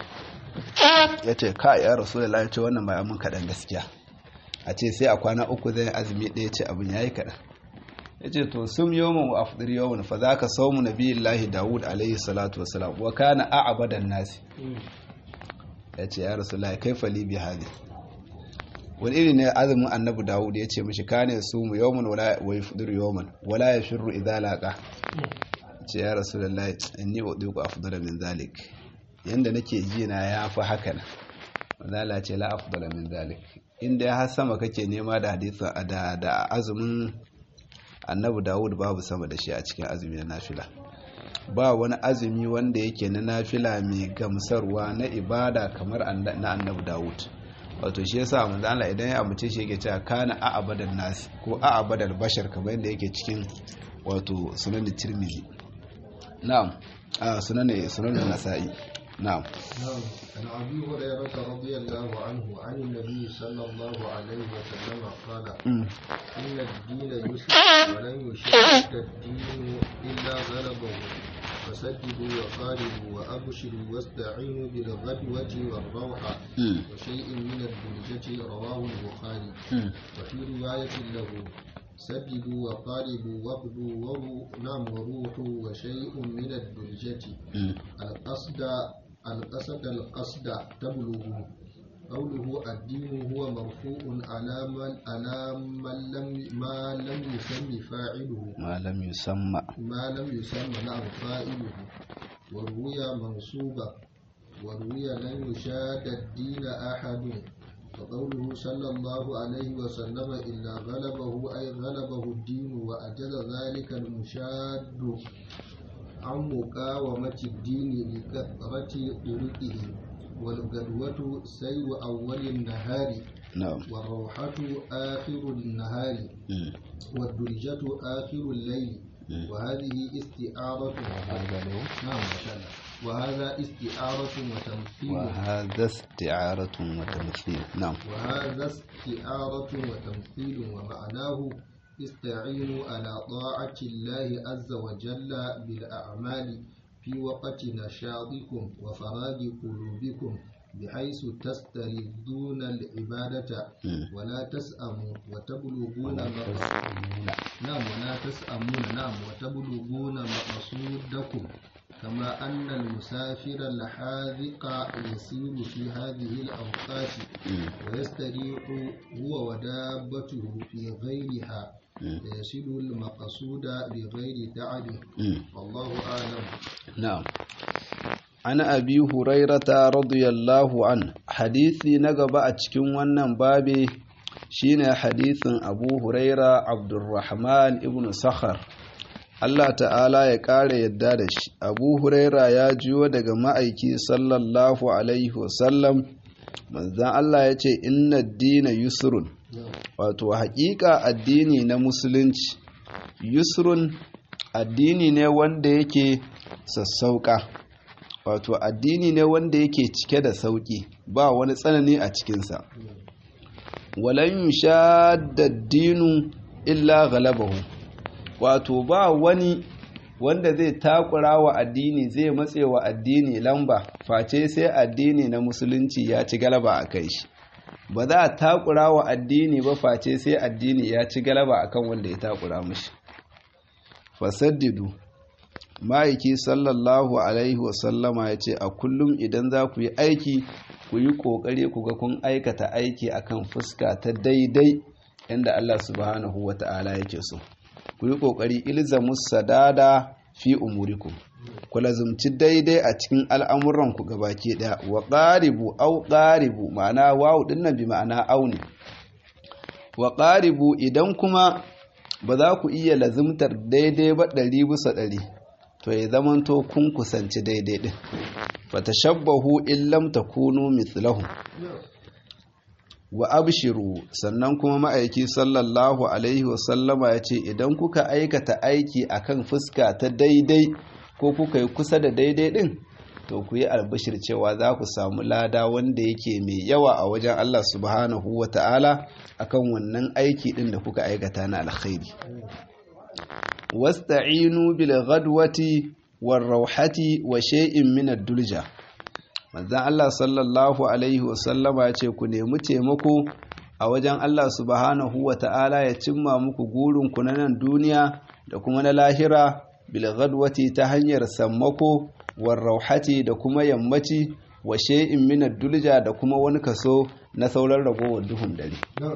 ya ce ka ya rasulullahi ce wannan ba mun kaɗan gaskiya a ce sai a kwana uku zai azumi ɗaya ce abin ya yi kaɗan ya ce to sun yawon wa afdir yawon fa za ka saumu na biyun lahi dawud alaihi salatu wasalam wa kana a abadan nasi ya ce ya rasu lai kai fali bi hadi wani iri ne azumin annabi dawud ya ce mishi kane su mu yawon wa yafdir yawon wala ya shirru idza laqa ce ya rasu lallai inni udiku afdala min zalik yanda nake ji na ya fi haka na mazala ce la afdala min zalik inda ya sama kake nema da hadisa da da azumin annabi dawud babu sama da shi a cikin azumi na nafila ba wani azumi wanda yake na nafila mai gamsarwa na ibada kamar na annabi dawud wato shi yasa manzo Allah idan ya amince shi yake cewa kana a abadan nasi ko a abadan bashar kamar yadda yake cikin wato sunan tirmidhi na'am a sunan sunan nasa'i نعم نعم عن أبي هريرة رضي الله عنه عن النبي صلى الله عليه وسلم قال إن الدين يسر ولن يشرك الدين إلا غلبه فسددوا وقاربوا وأبشروا واستعينوا بالغدوة والروحة وشيء من الدرجة رواه البخاري وفي رواية له سددوا وقاربوا وابدوا وروا نعم وروحوا وشيء من الدرجة القصد القصد القصد تبلغ قوله الدين هو مرفوع على من على من لم ما لم يسمى فاعله ما لم يسمى ما لم يسمى نعم فاعله وروي منصوبا وروي لن يشاد الدين أحد وقوله صلى الله عليه وسلم إلا غلبه أي غلبه الدين وأجل ذلك المشاد عن مقاومة الدين لكثرة طرقه والغدوة سير أول النهار نعم والروحة آخر النهار والدرجة آخر الليل وهذه استعارة نعم ما شاء الله وهذا استعارة وتمثيل وهذا استعارة وتمثيل نعم وهذا استعارة وتمثيل ومعناه استعينوا على طاعة الله عز وجل بالأعمال في وقت نشاطكم وفراغ قلوبكم بحيث تستردون العبادة ولا تسأموا وتبلغون نعم ولا تسأمون نعم وتبلغون مقصودكم كما أن المسافر الحاذق يسير في هذه الأوقات ويستريح هو ودابته في غيرها ويصل المقصود بغير تعب والله أعلم نعم عن أبي هريرة رضي الله عنه حديثي نقب أتكون ونن بابي شين حديث أبو هريرة عبد الرحمن ابن سخر Allah ta'ala ya ƙara yadda da shi abu huraira ya jiyo daga ma'aiki sallallahu alaihi wasallam manzan Allah ya ce inna dina yusrun wato haƙiƙa addini na musulunci yusrun addini ne wanda yake sassauƙa wato addini ne wanda yake cike da sauƙi ba wani tsanani a cikinsa walan yushadda dinu illa galabahu wato ba wani wanda zai takura wa addini zai matse wa addini lamba face sai addini na musulunci ya ci galaba a kai shi ba za a takura wa addini ba face sai addini ya ci galaba akan wanda ya takura mashi fasaddidu ma'aiki sallallahu alaihi wasallama ya ce a kullum idan za ku yi aiki ku yi ƙoƙari ku ga kun aikata aiki akan fuska ta daidai yadda Allah subhanahu wa ta'ala yake so ku yi ƙoƙari ilzamus sadada fi umuriku ku lazumci daidai a cikin al'amuranku gabaki ɗaya wa ƙaribu au ƙaribu ma'ana wawu ɗinnan bi ma'ana auni wa ƙaribu idan kuma ba za ku iya lazumtar daidai ba ɗari bisa ɗari to ya zamanto kun kusanci daidai ɗin fatashabbahu in lam takunu mithlahu wa abshiru sannan kuma ma'aiki sallallahu alaihi wasallama ya ce idan kuka aikata aiki akan fuska ta daidai ko kuka yi kusa da daidai din to ku yi albashir cewa za ku samu lada wanda yake mai yawa a wajen Allah subhanahu wa ta'ala akan wannan aiki din da kuka aikata na alkhairi wasta'inu bil ghadwati war rauhati wa shay'in min ad-dulja manzan Allah sallallahu Alaihi wasallama ya ce ku nemi taimako a wajen Allah subhanahu wa ta'ala ya cimma muku gurinku na nan duniya da kuma na lahira bilgadwati ta hanyar sammako warrauhati da kuma yammaci wa she'in minar dulja da kuma wani kaso na sauran ragowar duhun dare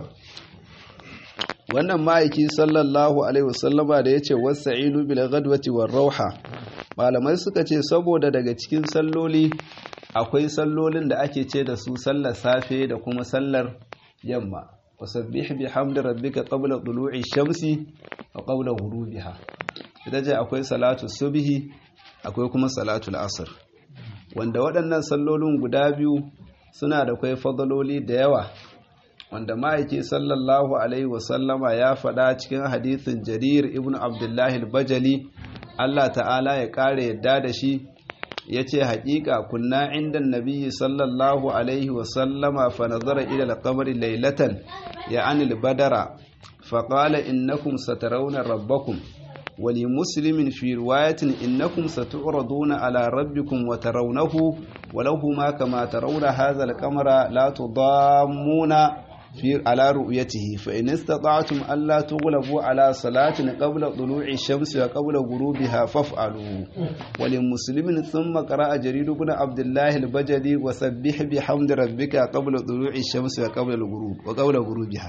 wannan ma'aiki sallallahu alaihi wasallama da ya ce wasa'inu bilgadwati warrauha malamai suka ce saboda daga cikin salloli akwai sallolin da ake ce da su sallar safe da kuma sallar yamma wasabbih bihamdi rabbika qabla tulu'i shamsi wa qabla ghurubiha ita ce akwai salatu subhi akwai kuma salatu asr wanda waɗannan sallolin guda biyu suna da kai fadaloli da yawa wanda ma'aiki sallallahu alaihi wasallama ya faɗa cikin hadithin jarir ibn abdullahi al-bajali Allah ta'ala ya ƙara yadda da shi ya ce haƙiƙa kunna inda nabiyyi sallallahu alaihi wasallama fa nazara ila al-qamari laylatan ya anil badara fa qala innakum satarawna rabbakum wa li muslimin fi riwayatin innakum satu'raduna ala rabbikum wa tarawnahu wa lahu ma kama tarawna hadha al-qamara la tudammuna في على رؤيته فإن استطعتم ألا تغلبوا على صلاة قبل طلوع الشمس وقبل غروبها فافعلوا ولمسلم ثم قرأ جرير بن عبد الله البجلي وسبح بحمد ربك قبل طلوع الشمس وقبل الغروب وقبل غروبها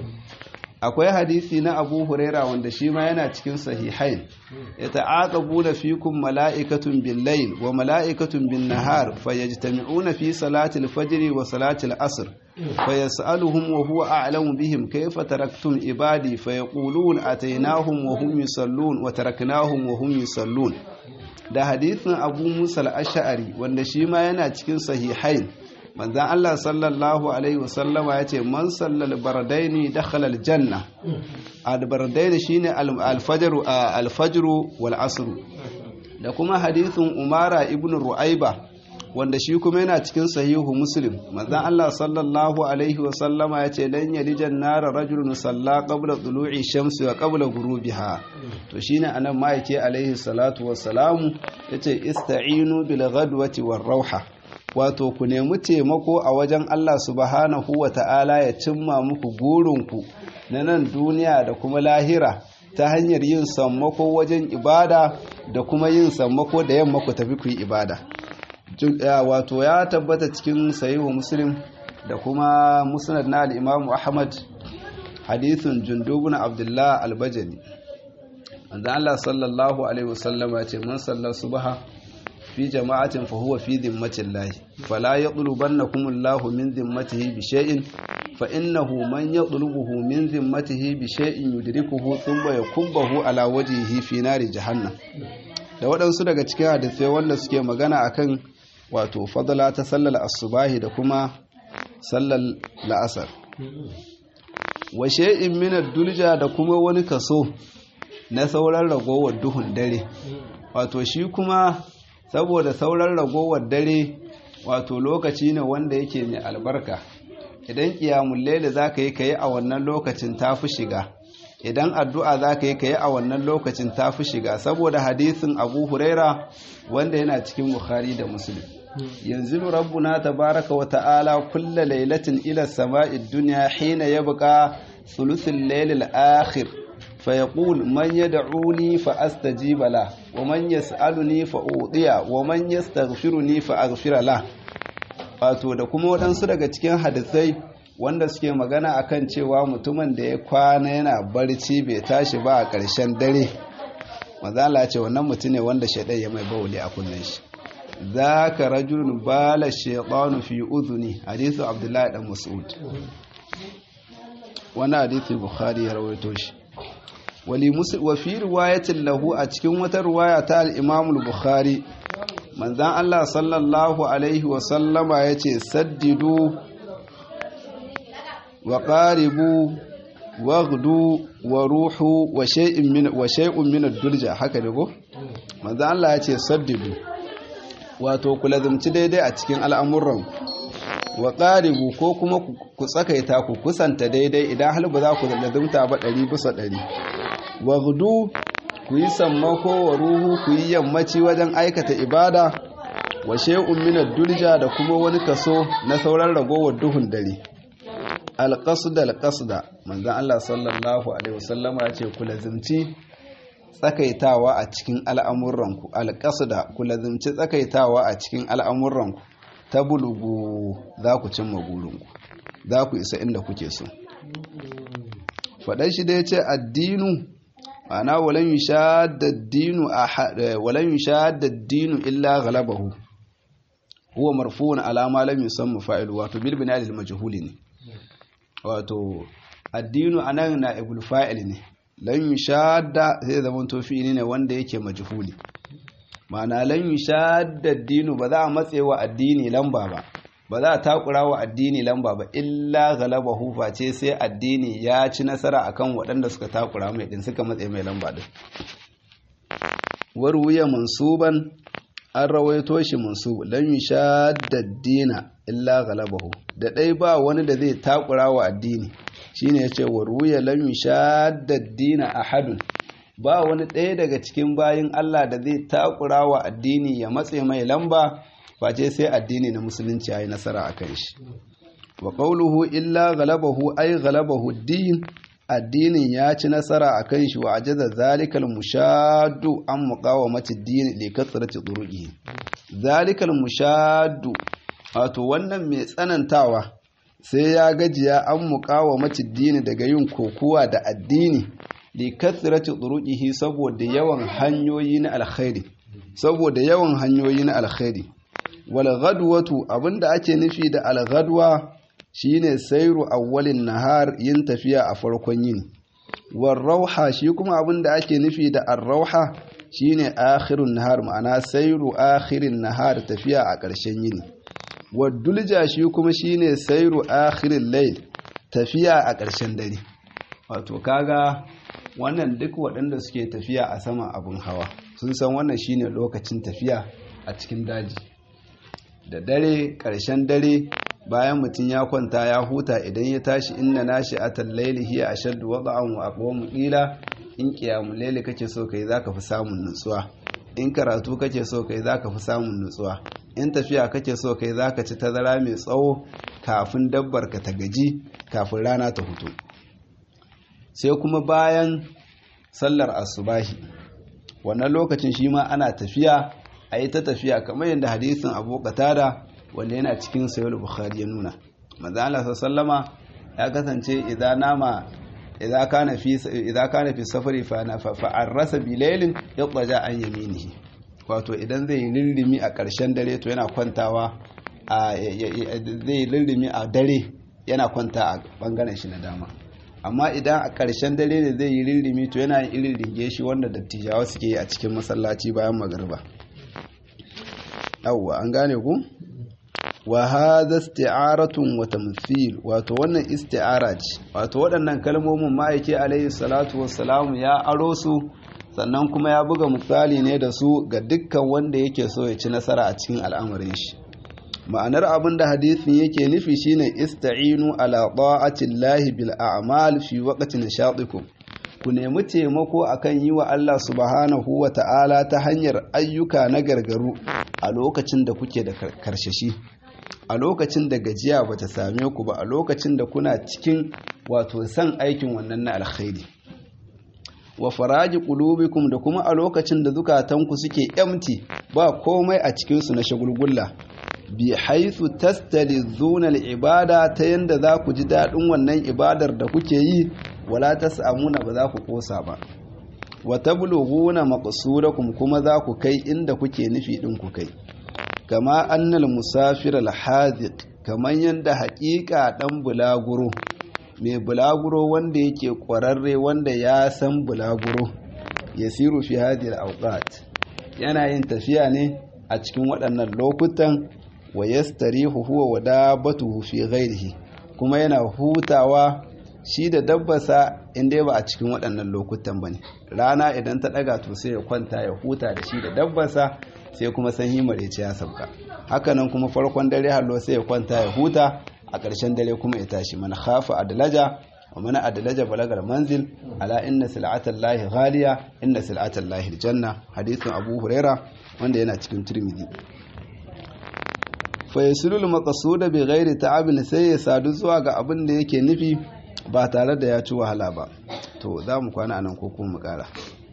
akwai hadisi na abu huraira wanda shi ma yana cikin sahihain ya ta'aqabu fikum mala'ikatun bil layl wa mala'ikatun bin nahar fayajtami'una fi salati al-fajr wa salati al-asr fayas'aluhum wa huwa a'lamu bihim kayfa taraktum ibadi fayaqulun ataynahum wa hum yusallun wa taraknahum wa hum yusallun da hadisin abu musa al-ash'ari wanda shi ma yana cikin sahihain manzan Allah sallallahu Alaihi wasallama ya ce man sallal bardaini dakhala aljanna albardaini shine alfajaru alfajru wal asru da kuma hadithun umara ibn ru'aiba wanda shi kuma yana cikin sahihu muslim manzan Allah sallallahu alaihi wasallama ya ce lan yalijan nara rajulun salla qabla tulu'i shamsi wa qabla ghurubiha to shine anan ma yake alaihi salatu wassalamu yace ista'inu bil ghadwati war rauha wato ku nemi taimako a wajen Allah subhanahu wa ta'ala ya cimma muku gurinku na nan duniya da kuma lahira ta hanyar yin sammako wajen ibada da kuma yin sammako da yamma ku tafi ku yi ibada wato ya tabbata cikin sahihu muslim da kuma musnad na al-imamu ahmad hadithun jundubun abdullah al-bajali manzo Allah sallallahu alaihi wasallama ce man sallar subha fi jama'atin fa huwa fi dhimmatin lahi fala yatlubannakum Allahu min dhimmatihi bi shay'in fa innahu man yatlubuhu min dhimmatihi bi shay'in yudrikuhu thumma yakubbahu ala wajhihi fi nari jahannam da waɗansu daga cikin hadisai wanda suke magana akan wato fadala ta sallar asubahi da kuma sallar la'asar wa shay'in min ad-dulja da kuma wani kaso na sauran ragowar duhun dare wato shi kuma saboda sauran ragowar dare wato lokaci ne wanda yake mai albarka idan kiyamun laila za ka yi ka yi a wannan lokacin ta fi shiga idan addu'a za ka yi ka yi a wannan lokacin ta fi shiga saboda hadisin abu huraira wanda yana cikin bukhari da musulun yanzu rabbuna tabaraka wa ta'ala kulla lailatin ila sama'id duniya hina yabqa thuluthul lailil akhir فيقول من يدعوني فأستجيب له ومن يسألني فأوطيه ومن يستغفرني فأغفر له wato da kuma waɗansu daga cikin hadisai wanda suke magana akan cewa mutumin da ya kwana yana barci bai tashi ba a ƙarshen dare mazala ce wannan mutum ne wanda shaidan ya mai bauli a kunnen shi za ka rajulun bala shaidanu fi uzuni hadisu abdullahi dan mas'ud wani hadisu bukhari ya rawaito shi wa fi riwayatin lahu a cikin wata riwaya ta al-Imam al-Bukhari manzon Allah sallallahu alaihi wa sallama yace saddidu wa qaribu waghdu wa ruhu wa shay'in min wa shay'un min ad-dulja haka ne ko manzon Allah yace saddidu wato ku lazumci daidai a cikin al'amuran wa qaribu ko kuma ku tsakaita ku kusanta daidai idan hal ba za ku lazumta ba ɗari bisa ɗari wagdu ku yi sammako wa ruhu ku yi yammaci wajen aikata ibada wa shay'un min ad-dulja da kuma wani kaso na sauran ragowar duhun dare al-qasd al-qasda manzon Allah sallallahu alaihi wasallama ya ce ku lazimci tsakaitawa a cikin al'amuranku al-qasda ku lazimci tsakaitawa a cikin al'amuranku ta bulugu za ku cimma burinku za ku isa inda kuke so faɗan shi da ya ce addinu ma'ana walan yushadda ad-dinu illa ghalabahu huwa marfu'un ala ma lam yusamma fa'ilu wato bil bina lil majhuli ne wato addinu anan na ibul fa'il ne lan yushadda sai zaman to fi'ili ne wanda yake majhuli ma'ana lan yushadda ad-dinu ba za a matsewa addini lamba ba ba za a takura wa addini lamba ba illa galabahu face sai addini ya ci nasara akan waɗanda suka takura mai din suka matse mai lamba din warwuya mansuban an rawaito shi mansub lan yushadda ad-dina illa galabahu da dai ba wani da zai takura wa addini shine yace warwuya lan yushadda ad-dina ahadun ba wani ɗaya daga cikin bayin Allah da zai takura wa addini ya matse mai lamba face sai addini na musulunci ya yi nasara a kan shi wa ƙauluhu illa galabahu ai galabahu din addinin ya ci nasara a kan shi wa ajaza zalikal mushaddu an muqawamati din li kasrati turuqi zalikal mushaddu wato wannan mai tsanantawa sai ya gajiya an muqawamati din daga yin kokuwa da addini li kasrati turuqihi saboda yawan hanyoyi na alkhairi saboda yawan hanyoyi na alkhairi walghadwatu abinda ake nufi da alghadwa shine sairu awwalin nahar yin tafiya a farkon yini warrauha shi kuma abinda ake nufi da arrauha shine akhirun nahar ma'ana sairu akhirin nahar tafiya a ƙarshen yini wadulja shi kuma shine sairu akhirin layl tafiya a ƙarshen dare wato kaga wannan duk waɗanda suke tafiya a sama abin hawa sun san wannan shine lokacin tafiya a cikin daji da dare ƙarshen dare bayan mutum ya kwanta ya huta idan ya tashi inna nashi atal laili hiya ashaddu wada'an wa aqwamu qila in qiyamul laili kake so kai zaka fi samun nutsuwa in karatu kake so kai zaka fi samun nutsuwa in tafiya kake so kai zaka ci tazara mai tsawo kafin dabbar ka ta gaji kafin rana ta hutu sai kuma bayan sallar asubahi wannan lokacin shi ma ana tafiya a yi ta tafiya kamar yadda hadisin abu qatada wanda yana cikin sayar bukhari ya nuna manzo Allah sallama ya kasance idan nama idan kana fi idan kana fi safari fa na fa arrasa bilailin yaqja an yaminihi wato idan zai lillimi a ƙarshen dare to yana kwantawa a zai lillimi a dare yana kwanta a bangaren shi na dama amma idan a ƙarshen dare ne zai yi lillimi to yana yin irin ringe shi wanda dattijawa suke yi a cikin masallaci bayan magariba yawwa an gane ku wa hadha isti'aratun wa tamthil wato wannan isti'ara ce wato waɗannan kalmomin ma'aiki alayhi salatu wassalam ya aro su sannan kuma ya buga misali ne da su ga dukkan wanda yake so ya ci nasara a cikin al'amarin shi ma'anar abin da hadisin yake nufi shine ista'inu ala ta'ati llahi bil a'mal fi waqti nishatikum ku nemi taimako akan yi wa Allah subhanahu wa ta'ala ta hanyar ayyuka na gargaru a lokacin da kuke da karshashi a lokacin da gajiya bata same ku ba a lokacin da kuna cikin wato san aikin wannan na alkhairi wa faraji qulubikum da kuma a lokacin da zukatanku suke empty ba komai a cikin su na shagulgulla bi haythu tastalizuna al-ibada ta yanda za ku ji dadin wannan ibadar da kuke yi wala tasamuna ba za ku kosa ba wa tablughuna maqsudakum kuma za ku kai inda kuke nufi din ku kai kama annal musafir al-hadiq kaman yanda haƙiƙa dan bulaguro mai bulaguro wanda yake ƙwararre wanda ya san bulaguro ya siru fi hadiyar auqat yana yin tafiya ne a cikin waɗannan lokutan wa yastarihu huwa wa dabbatuhu fi ghairihi kuma yana hutawa shi da dabbasa inda ba a cikin waɗannan lokutan bane rana idan ta ɗaga to sai ya kwanta ya huta da shi da dabbasa sai kuma sanyi marece ya sauka hakanan kuma farkon dare hallo sai ya kwanta ya huta a ƙarshen dare kuma ya tashi mana khafa adlaja wa mana adlaja balagar manzil ala inna sil'atan lahi ghaliya inna sil'atan lahi aljanna hadithun abu huraira wanda yana cikin tirmidhi fa yasulul maqsuda bi ghairi ta'abin sai ya sadu zuwa ga abin da yake nufi ba tare da ya ci wahala ba to za mu kwana anan ko kuma mu kara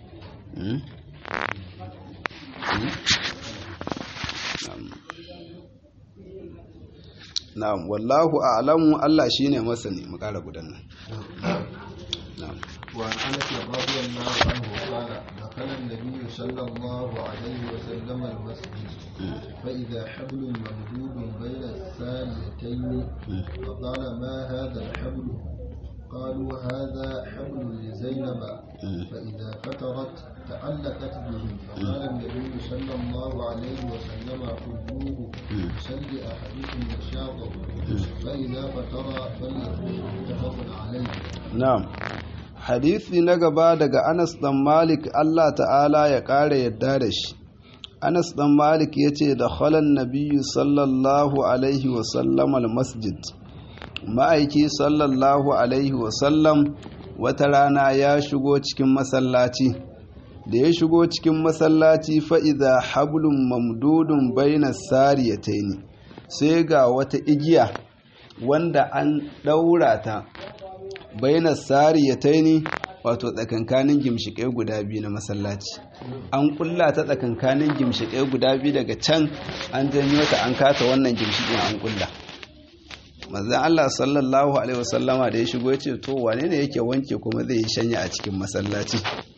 na'am wallahu a'lamu Allah shine masani mu kara gudan nan na'am وعن انس رضي الله عنه قال دخل النبي صلى الله عليه وسلم المسجد فاذا حبل ممدود بين الساريتين فقال ما هذا الحبل قالوا هذا حبل لزينب فإذا فترت تعلقت به فقال النبي صلى الله عليه وسلم خذوه سل أحدكم نشاطه فإذا فتر فليقل متفق عليه na'am hadisi na gaba daga Anas dan Malik Allah ta'ala ya kare yadda da shi Anas dan Malik yace da khalan nabiyyu sallallahu alaihi wa sallam al masjid ma'aiki sallallahu alaihi wa sallam wata rana ya shigo cikin masallaci da ya shigo cikin masallaci fa'iza hablum mamdudun baina sariyataini sai ga wata igiya wanda an ɗaura ta baina sariyataini wato tsakankanin gimshiƙai guda biyu na masallaci an kulla ta tsakankanin gimshiƙai guda biyu daga can an janyo ta an kata wannan gimshiƙin an kulla manzon Allah sallallahu alaihi wasallama da ya shigo ya ce to wane ne yake wanke kuma zai yi shanya a cikin masallaci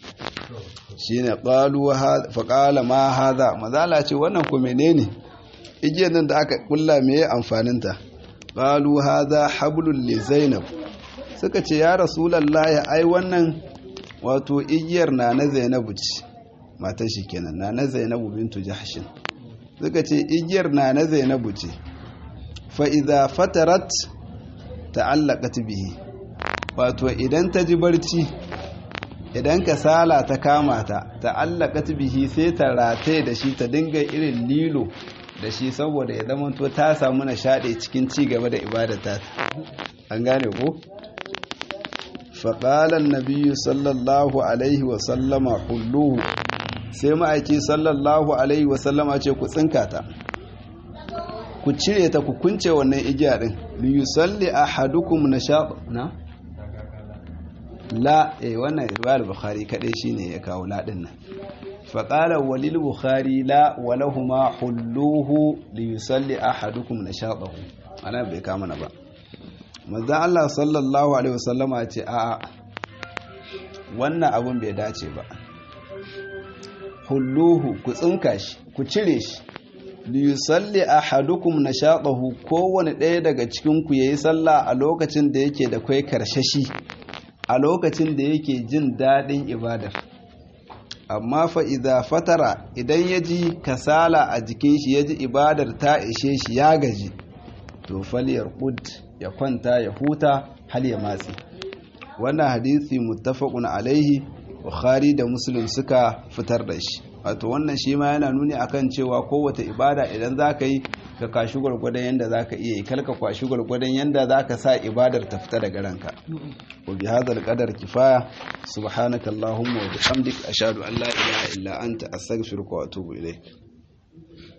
shine qalu fa qala ma hadha mazala ce wannan ko menene igiyar nan da aka kulla meye amfanin ta qalu hadha hablul li zainab suka ce ya rasulullahi ai wannan wato igiyar na na zainabu ce matar shi kenan na na zainabu bintu jahshin suka ce igiyar na na zainabu ce fa idza fatarat ta'allaqat bihi wato idan ta ji barci idan kasala ta kama ta ta'allaqat bihi sai ta rataye da shi ta dinga irin lilo da shi saboda ya zama to ta samu nishaɗi cikin ci gaba da ibadata an gane ko faƙalan nabiyu sallallahu alaihi wasallama hulluhu sai ma'aiki sallallahu alaihi wasallama ce ku tsinka ta ku cire ta ku kunce wannan igiya din liyusalli ahadukum nashab na la eh wannan riwayar bukhari kadai shine ya kawo la din nan fa qala walil bukhari la wa lahumu hulluhu li yusalli ahadukum nashatahu ana bai kama na ba manzo Allah sallallahu alaihi wasallama ya ce a wannan abun bai dace ba hulluhu ku tsinka shi ku cire shi liyusalli ahadukum nashaqahu kowane ɗaya daga cikin ku yayi sallah a lokacin da yake da kai karshashi a lokacin da yake jin daɗin ibadar amma fa idza fatara idan yaji kasala a jikin shi yaji ibadar ta ishe shi ya gaji to falyar qud ya kwanta ya huta hal ya matsi wannan hadisi muttafaqun alaihi bukhari da muslim suka fitar da shi wato wannan shi ma yana nuni akan cewa kowace ibada idan za ka yi ka kashi gwargwadon yadda za ka iya yi kalka kwashi gwargwadon yadda za ka sa ibadar ta fita daga ranka wa bi hadal qadar kifaya subhanaka allahumma wa bihamdik ashhadu an la ilaha illa anta astaghfiruka wa atubu ilayk